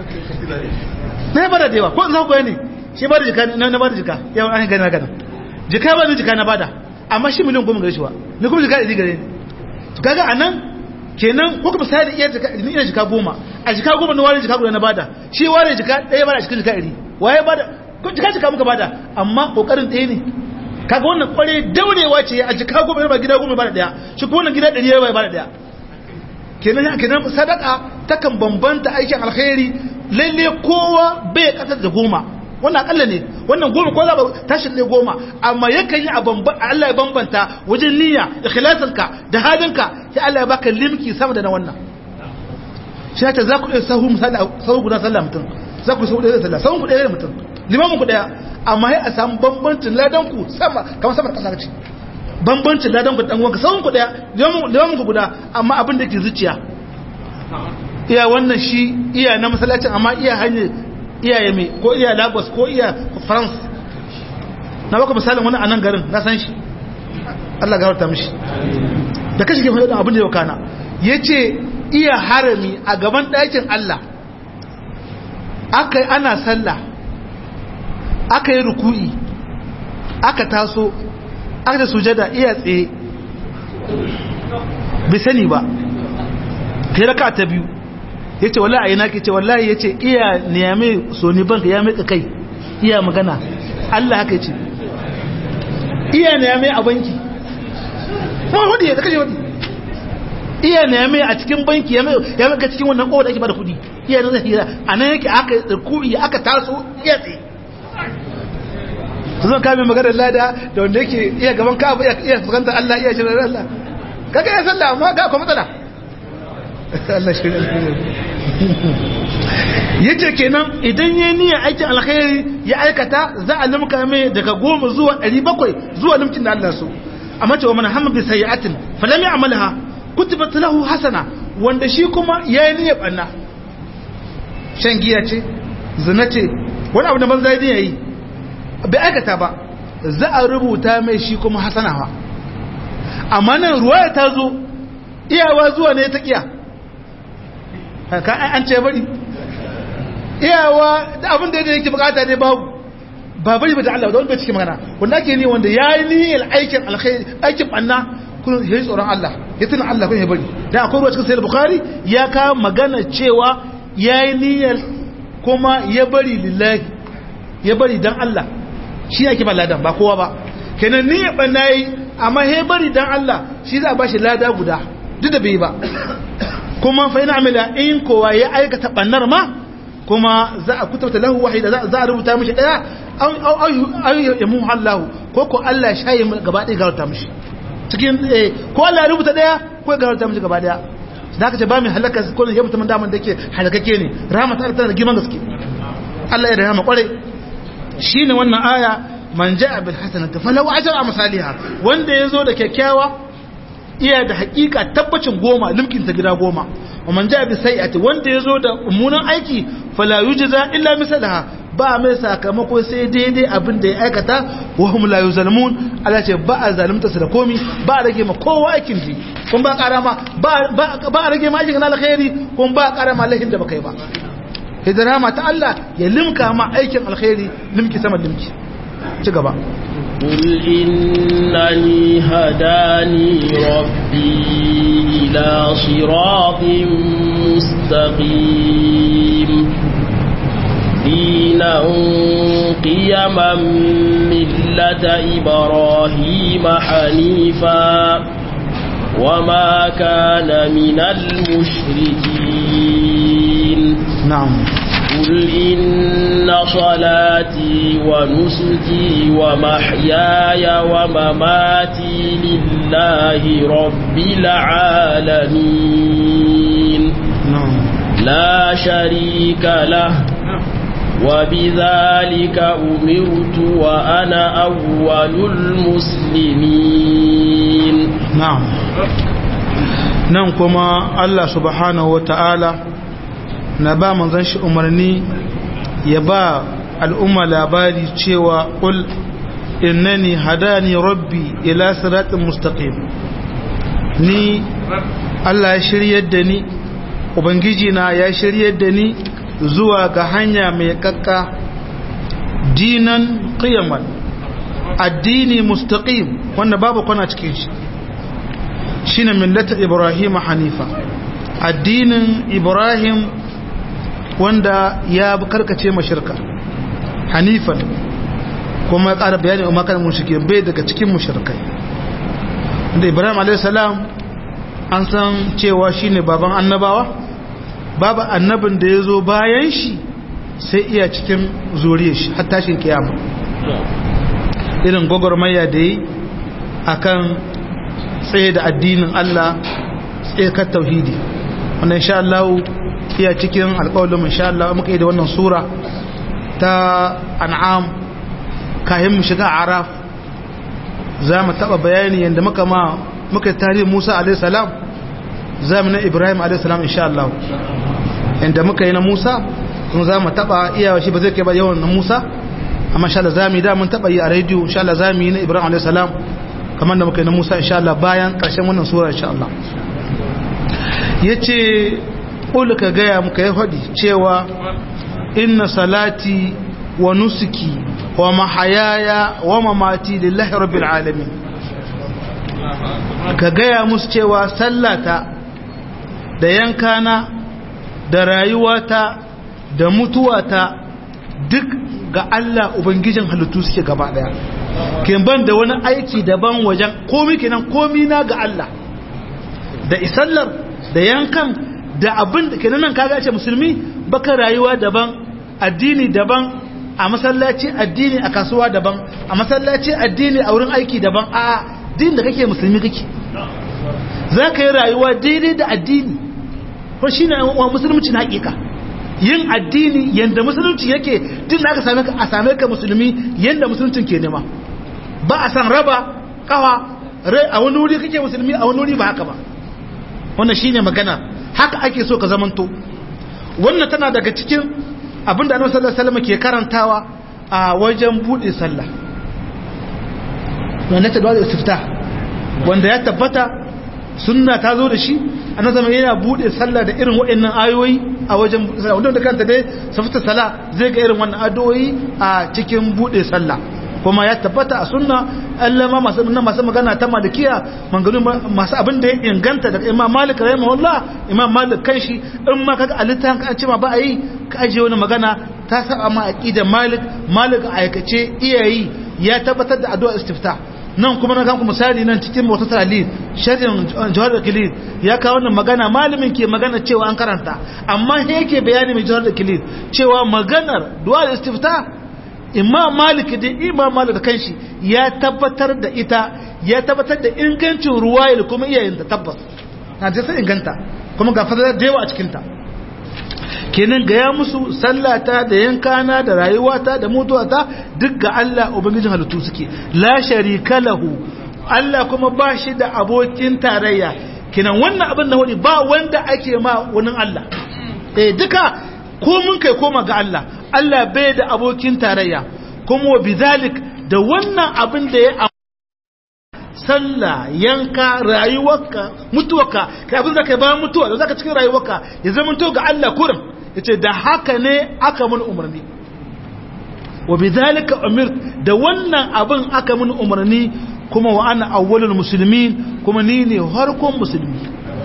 na ya bada da yawa ko in za ku ne shi bada jika na bada jika yawan an gani na gana jika ba ni jika na bada amma shi miliyan goma gare shi ba ni kuma jika ɗari gare ni kaga a nan kenan ko kuma sai da iya jika ni ina jika goma a jika goma na ware jika guda na bada shi ware jika ɗaya bada a cikin jika ɗari waye bada ko jika jika muka bada amma kokarin ɗaya ne kaga wannan kware daurewa ce a jika goma ba gida goma bada ɗaya shi ko wannan gida ɗari ya bada ɗaya kenan kenan sadaka takan bambanta aikin alkhairi lalle kowa bai kasar da goma wannan akalla ne wannan goma ko za ba tashi ne goma amma yakan yi a Allah ya bambanta wajen niyya ikhlasinka da halinka sai Allah ya baka limki sama da na wannan shi ta za ku iya sahu misali sahu guda sallah mutum za ku sahu ɗaya sallah sahu ku ɗaya mutum limamin ku ɗaya amma sai a samu bambancin ladan ku sama kamar sama da ƙasa ce bambancin ladan ku dan wanka sawun ku daya limamin ku guda amma abin da ke zuciya iya wannan shi iya na masallacin amma iya hanyar iya yame ko iya lagos ko iya france na baka misalin wani a nan garin na san shi Allah gawarta mishi da kashi ke faɗin abin da yau kana ya ce iya harami a gaban ɗakin Allah aka yi ana sallah aka yi ruku'i aka taso aka da sujada iya tsaye bai sani ba kai raka ta biyu ya ce wallahi a yi naki ce wallahi ya ce iya niyame soni banka ya meka kai iya magana Allah haka ce iya niyame a banki kuma hudu ya kashe hudu iya niyame a cikin banki ya meka cikin wannan kowa da ake bada kudi iya na zahira a nan yake aka kuɗi aka taso iya tsaye su zan kame maganar lada da wanda yake iya gaban ka iya fuskantar Allah iya shirin Allah kaga ya sallah amma ga kuma matsala Allah shirin yace kenan idan yayi niyyar aikin alkhairi ya aikata za a limka mai daga goma zuwa ɗari bakwai zuwa limkin da Allah so amma cewa mana hamma bi sayyi'atin falam ya'malha kutibat lahu hasana wanda shi kuma yayi niyyar banna shan giya ce zina ce wani abu da banza yayi bai aikata ba za a rubuta mai shi kuma hasanawa amma nan ruwaya ta zo iyawa zuwa ne ta kiya ka an ce bari iyawa da abin da yake bukata ne babu ba bari ba da Allah da wanda cikin magana wanda ake ne wanda yayi niyyar aikin alkhairi aikin banna kun yi tsoron Allah ya tuna Allah kun ya bari dan akwai ruwa cikin sahih bukhari ya ka magana cewa yayi niyyar kuma ya bari lillahi ya bari dan Allah shi yake ba ladan ba kowa ba kenan ni ya banna yi amma he bari dan Allah shi za a bashi lada guda duk da bai ba kuma fa ina amila in kowa ya aikata bannar ma kuma za a kutabta lahu wahida za a rubuta mishi daya aw yamu Allah ko ko Allah shayi gaba ɗaya garauta mishi cikin ko Allah ya rubuta daya ko ya garauta mishi gaba daya da aka ce ba mai halaka ko ne ya mutum daman da ke halakake ne rahmat Allah tana da girman gaske Allah ya rahama kwarai shine wannan aya man ja'a bil hasanati falahu ajru amsalha wanda yazo da kyakkyawa iya da hakika tabbacin goma limkin ta gida goma wa man ja'a bi sayyi'ati wanda yazo da mummunan aiki fala yujza illa mislaha ba mai sakamako sai daidai abin da ya aikata wa hum la yuzlamun Allah ce ba a zalunta su da komi ba a rage ma kowa aikin ji kun ba ƙara ma ba a rage ma aikin alkhairi kun ba a ƙara ma lahin da baka yi ba idan rahama ta Allah ya limka ma aikin alkhairi limki sama limki ci gaba قل إنني هداني ربي إلى صراط مستقيم دينا قيما ملة إبراهيم حنيفا وما كان من المشركين نعم قل إن صلاتي ونسكي ومحياي ومماتي لله رب العالمين نعم لا شريك له وبذلك أمرت وأنا أول المسلمين na'am nan kuma Allah subhanahu wa ta'ala na ba manzon shi umarni ya ba al'umma labari cewa qul innani hadani rabbi ila siratin mustaqim ni Allah ya shiryar da ni ubangiji na ya shiryar da ni zuwa ga hanya mai kakka dinan qiyaman addini mustaqim wanda babu kwana cikin shi shine millata ibrahim hanifa addinin ibrahim wanda ya karkace mashirka hanifan kuma ya ƙara bayani umar kan mushrike bai daga cikin mushrikai da ibrahim a.s. an san cewa shine baban annabawa babu annabin da ya zo bayan shi sai iya cikin zuriyar shi har tashin kiyama irin gwagwarmaya da yi akan tsaye da addinin Allah tsaye kan tauhidi wannan insha Allah iya cikin alƙawarin insha Allah muka yi da wannan sura ta an'am kayan mu shiga araf za mu taɓa bayani yadda muka ma muka yi tarihin Musa alaihi salam za mu na Ibrahim alaihi salam insha Allah yadda muka yi na Musa kun za mu taɓa iyawa shi ba zai kai ba yawan na Musa amma insha Allah za mu yi da mun taɓa yi a rediyo insha Allah za mu yi na Ibrahim alaihi salam kamar da muka yi na Musa insha Allah bayan ƙarshen wannan sura insha Allah yace qul ka gaya muka yi hadi cewa inna salati wa nusuki wa mahayaya wa mamati lillahi rabbil alamin ka gaya musu cewa sallata da yankana da rayuwata da mutuwata duk ga Allah ubangijin halittu suke gaba daya kin ban da wani aiki daban wajen komi kenan komi na ga Allah da isallar da yankan da abin da kenan nan kaga ce musulmi baka rayuwa daban addini daban a masallaci addini a kasuwa daban a masallaci addini a wurin aiki daban a din da kake musulmi kake za ka yi rayuwa daidai da addini ko shi ne wa musulunci na hakika yin addini yadda musulunci yake din da aka same ka a same ka musulmi yadda musuluncin ke nema ba a san raba kawa rai a wani wuri kake musulmi a wani wuri ba haka ba wannan shine magana haka ake so ka zamanto wannan tana daga cikin abinda annabi sallallahu alaihi wasallam ke karantawa a wajen bude sallah wannan ta dole istifta wanda ya tabbata sunna ta zo da shi annabi zama yana bude sallah da irin waɗannan ayoyi a wajen sallah wanda kanta dai safta sala zai ga irin wannan adoyi a cikin bude sallah kuma ya tabbata a sunna Allah ma masu masu magana ta malikiya mangalu masu abin da ya inganta daga Imam Malik rahimahullah Imam Malik kanshi in ma kaga alitan ka ce ma ba a yi ka aje wani magana ta saba ma aqidar Malik Malik aikace iyayi ya tabbatar da addu'a istiftah nan kuma na kanku misali nan cikin wata talil sharhin jawar da kilid ya kawo wannan magana malamin ke magana cewa an karanta amma he yake bayani mai jawar da kilid cewa maganar du'a istifta imam malik da imam malik da kanshi ya tabbatar da ita ya tabbatar da ingancin ruwayar kuma iyayenta tabbas na ta sai inganta kuma ga fadar da yawa a cikinta kenan gaya musu sallata da yankana da rayuwata da mutuwata duk ga Allah ubangijin halittu suke la sharika lahu Allah kuma ba shi da abokin tarayya kenan wannan abin da wani ba wanda ake ma wani Allah eh duka ko mun kai koma ga Allah Allah bai da abokin tarayya kuma wa bizalik da wannan abin da ya sallah yanka rayuwarka mutuwarka kai abin da kai bayan mutuwa da zaka cikin rayuwarka ya zama to ga Allah kurin yace da haka ne aka mun umarni wa bidhalika umir da wannan abin aka mun umarni kuma wa ana awwalul muslimin kuma ni ne harkon musulmi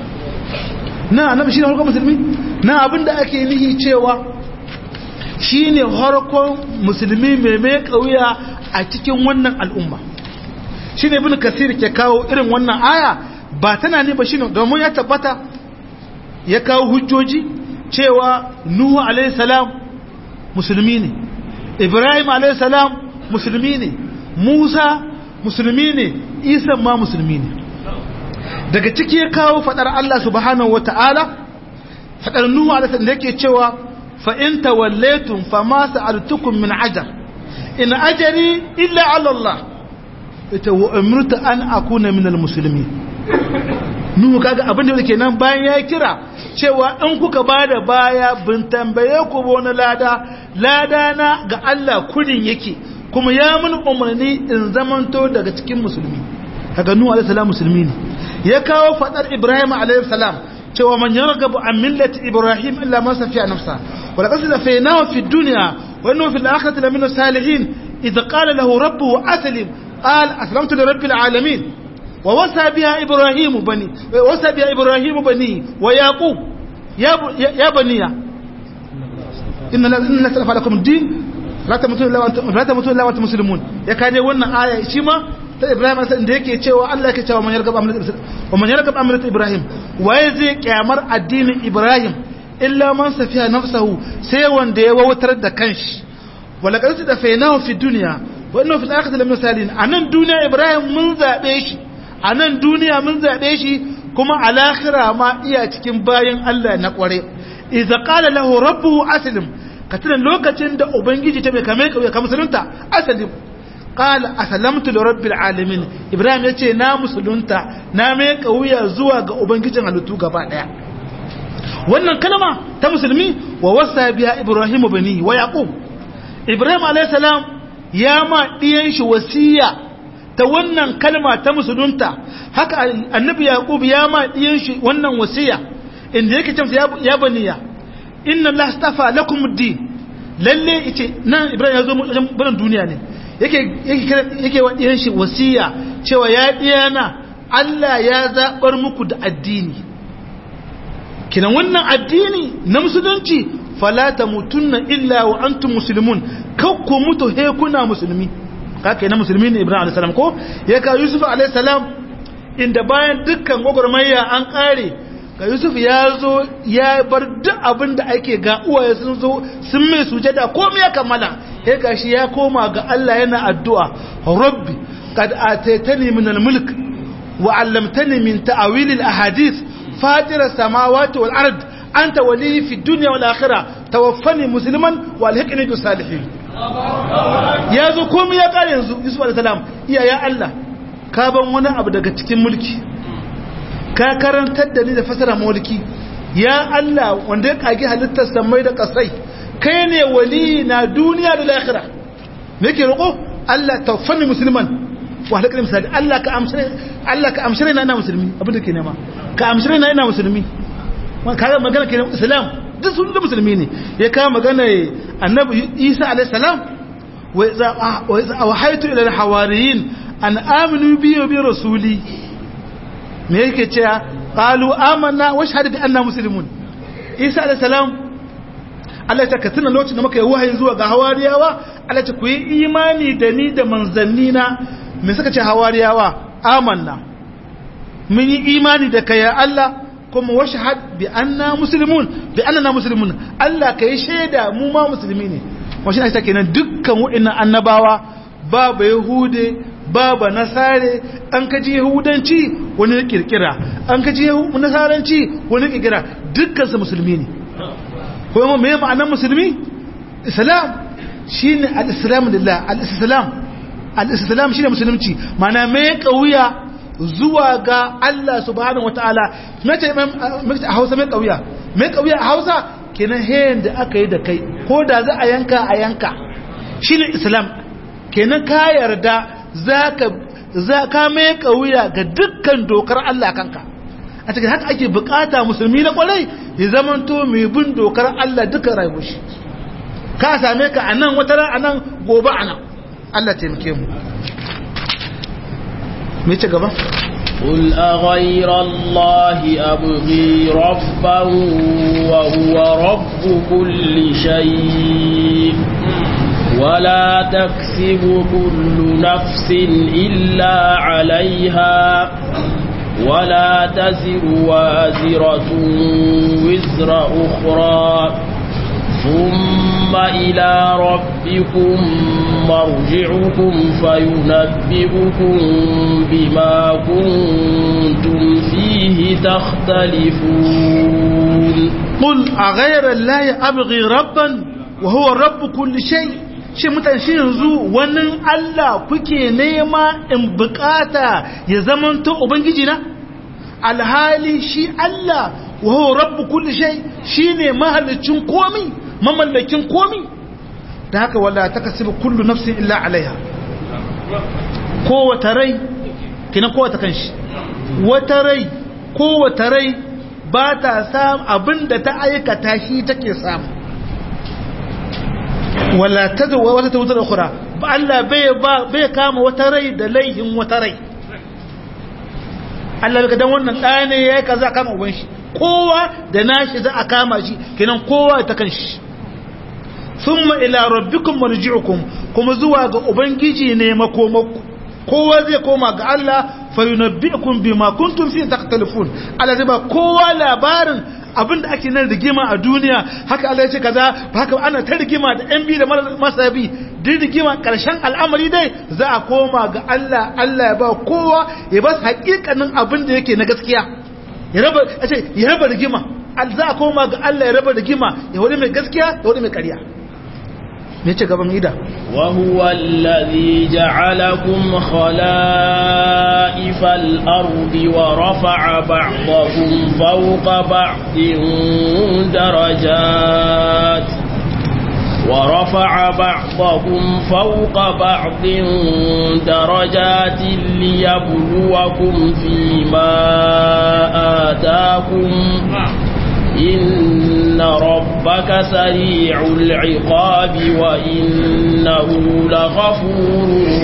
na annabi shine harkon musulmi na abin da ake nihi cewa shine harkon musulmi mai mai kauya a cikin wannan al'umma shine ibn kasir ke kawo irin wannan aya ba tana ne ba shine domin ya tabbata ya kawo hujjoji cewa nuhu alaihi salam musulmi ne ibrahim alaihi salam musulmi ne musa musulmi ne isa ma musulmi ne daga ciki ya kawo fadar Allah subhanahu wata'ala fadar nuhu alaihi salam da yake cewa fa in tawallaytum fama sa'altukum min ajr in ajri illa ala Allah ita wa umirtu an akuna minal muslimin nuhu kaga abin da yake nan bayan ya kira cewa in kuka bada baya bin tambaye ku ba wani lada lada na ga Allah kurin yake kuma ya mun umarni in zamanto daga cikin musulmi kaga nuhu alaihi salam musulmi ne ya kawo fadar ibrahim alaihi salam cewa man yarghabu an millati ibrahim illa man safiya nafsa wa laqad safaynahu fi dunya wa innahu fil akhirati lamina salihin idh qala lahu rabbuhu aslim قال أسلمت لرب العالمين ووسى بها إبراهيم بني ووسى بها إبراهيم بني ويعقوب يا يا بني إن إن سلف لكم الدين لا تموتون إلا وأنتم لا تموتون إلا وأنتم مسلمون يا كان wannan aya shi ma ta Ibrahim sai da yake cewa Allah yake cewa man yargab amrat wa man yargab amrat Ibrahim waye zai kyamar addinin Ibrahim illa man safiya nafsahu sai wanda ya wautar da kanshi wala qad tafaynahu fi dunya wannan fil akhirati lam misalin anan duniya ibrahim mun zabe shi anan duniya mun zabe shi kuma al akhirah ma iya cikin bayin Allah na kware idza qala lahu rabbuhu aslim katina lokacin da ubangiji ta bai kame ka ka musulunta aslim qala aslamtu li rabbil alamin ibrahim yace na musulunta na mai kauya zuwa ga ubangijin halittu gaba daya wannan kalma ta musulmi wa wasa biya ibrahim bani wa yaqub ibrahim alayhi salam ya ma ɗiyan shi wasiya ta wannan kalma ta musulunta haka annabi yaqub ya ma ɗiyan shi wannan wasiya inda yake cewa ya baniya inna allaha astafa lakum ad-din lalle yace nan ibrahim ya zo mu barin duniya ne yake yake yake wa ɗiyan shi wasiya cewa ya ɗiyana Allah ya zabar muku da addini kinan wannan addini na musulunci fala tamutunna illa wa antum muslimun kakku mutu he kuna musulmi kake na musulmi ne ibrahim alayhi salam ko ya ka yusuf alayhi salam inda bayan dukkan gwagwarmaya an kare ga yusuf ya zo ya bar duk abin da ake ga uwaye sun zo sun mai sujada komai ya kammala ya gashi ya koma ga Allah yana addu'a rabbi qad ataitani min al-mulk wa 'allamtani min ta'wil al-ahadith fatir as-samawati wal ard anta wali fi dunya wal akhirah tawaffani musliman wa alhiqni bis salihin yazo komai ya kare yanzu yusuf alayhi salam iya ya Allah ka ban wani abu daga cikin mulki ka karantar da ni da fasara mulki ya Allah wanda ya kage halittar samai da kasai kai ne wali na duniya da lahira me yake roko Allah tawaffani musliman wa alhiqni bis salihin Allah ka amshire Allah ka amshire na ina musulmi abin da ke nema ka amshire na ina musulmi kaga magana kenan islam duk sun da musulmi ne ya kawo magana annabi isa alayhi salam wa iza wa iza awhaytu ila al-hawariyin an aminu bi wa bi rasuli me yake cewa qalu amanna wa shahadu bi anna muslimun isa alayhi salam Allah ta katina lokacin da muka yi wahayi zuwa ga hawariyawa Allah ta ku yi imani da ni da manzannina me suka ce hawariyawa amanna mun yi imani da kai ya Allah kuma washahad bi anna muslimun bi annana muslimun Allah kai shaida mu ma musulmi ne washin ita kenan dukkan wa'annan annabawa babu yahude babu nasare an kaji yahudanci wani ya kirkira an kaji nasaranci wani ya kirkira dukkan su musulmi ne kuma me ma'anar musulmi islam shine al-islam lillah al-islam al-islam shine musulunci ma'ana me kauya zuwa ga Allah subhanahu wataala mace mace a Hausa mai kauya mai kauya a Hausa kenan hayin da aka yi da kai ko da za a yanka a yanka shine Islam kenan ka yarda zaka za ka mai kauya ga dukkan dokar Allah kanka a cikin haka ake bukata musulmi na kwarai ya zamanto mai bin dokar Allah duka rayuwar shi ka same ka a nan wata a nan gobe a nan Allah taimake mu me ce gaba قل أغير الله أبغي ربا وهو رب كل شيء ولا تكسب كل نفس إلا عليها ولا تزر وازرة وزر أخرى ثم إلى ربكم مرجعكم فينبئكم بما كنتم فيه تختلفون قل أغير الله أبغي ربا وهو رب كل شيء shi mutane shi yanzu wannan Allah kuke nema in bukata ya zamanto ubangiji na alhali shi Allah wa huwa rabbu kulli shay shine mahallicin komi mamallakin komi da haka wala takasibu kullu nafsin illa alaiha kowace rai kina kowace kanshi wata rai kowace rai ba ta samu abinda ta aikata shi take samu wala tadwa wata tawtar ukhra ba Allah bai bai kama wata rai da laihin wata rai Allah ga dan wannan ɗaya ne yayi kaza kama uban shi kowa da nashi za a kama shi kenan kowa ta kanshi thumma ila rabbikum marji'ukum kuma zuwa ga ubangiji ne makomakku kowa zai koma ga Allah fa yunabbi'ukum bima kuntum fi takhtalifun Allah zai ba kowa labarin abinda ake nan rigima a duniya haka Allah ya ce kaza haka ana ta rigima da yan bi da masabi duk rigima karshen al'amari dai za a koma ga Allah Allah ya ba kowa ya ba hakikanin abin da yake na gaskiya ya raba ya raba rigima za a koma ga Allah ya raba rigima ya wani mai gaskiya ya wani mai ƙarya me ce gaban ida وهو الذي جعلكم خلائف الأرض ورفع بعضكم فوق بعض درجات ورفع بعضكم فوق بعض درجات ليبلوكم فيما آتاكم إن ربك سريع العقاب وإنه لغفور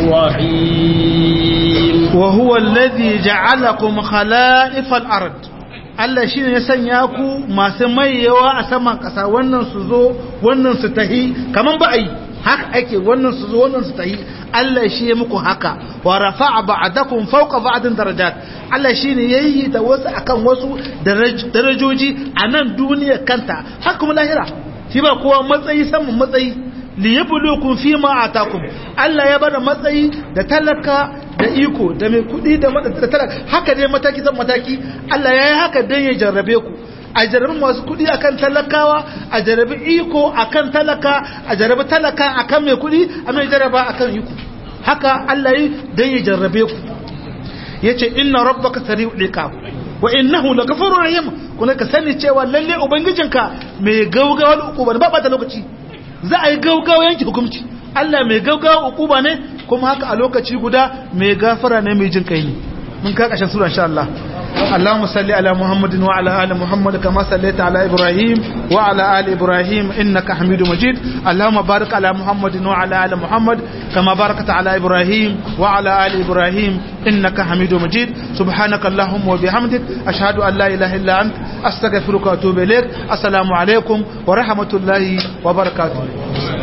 رحيم وهو الذي جعلكم خلائف الأرض Allah shi ne ya sanya ku masu mayewa a saman ƙasa wannan su zo wannan su tahi kaman ba a yi haka ake wannan su zo wannan su tahi Allah shi ya muku haka wa rafa'a ba'dakum fawqa ba'din darajat Allah shi ne yayi da wasu akan wasu darajoji a nan duniya kanta haka kuma lahira shi ba kowa matsayi saman matsayi li yabluukum fi ma atakum Allah ya bada matsayi da talaka da iko da mai kudi da talaka haka dai mataki san mataki Allah ya yi haka dan ya jarrabe ku a jarrabi masu kudi akan talakawa a jarrabi iko akan talaka a jarrabi talaka akan mai kudi a mai jarraba akan iko haka Allah yi dan ya jarrabe ku yace inna rabbaka sari'ul iqab wa innahu lakafurur rahim kuma ka sani cewa lalle ubangijinka mai gaugawar ukuba ba ba ta lokaci za a yi gaugawa yanki hukunci Allah mai gaugawa ukuba ne kuma haka a lokaci guda mai gafara ne mai jin kai ne mun ka kashin sura insha Allah اللهم صل على محمد وعلى ال محمد كما صليت على ابراهيم وعلى ال ابراهيم انك حميد مجيد اللهم بارك على محمد وعلى ال محمد كما باركت على ابراهيم وعلى ال ابراهيم انك حميد مجيد سبحانك اللهم وبحمدك اشهد ان لا اله الا انت استغفرك واتوب اليك السلام عليكم ورحمه الله وبركاته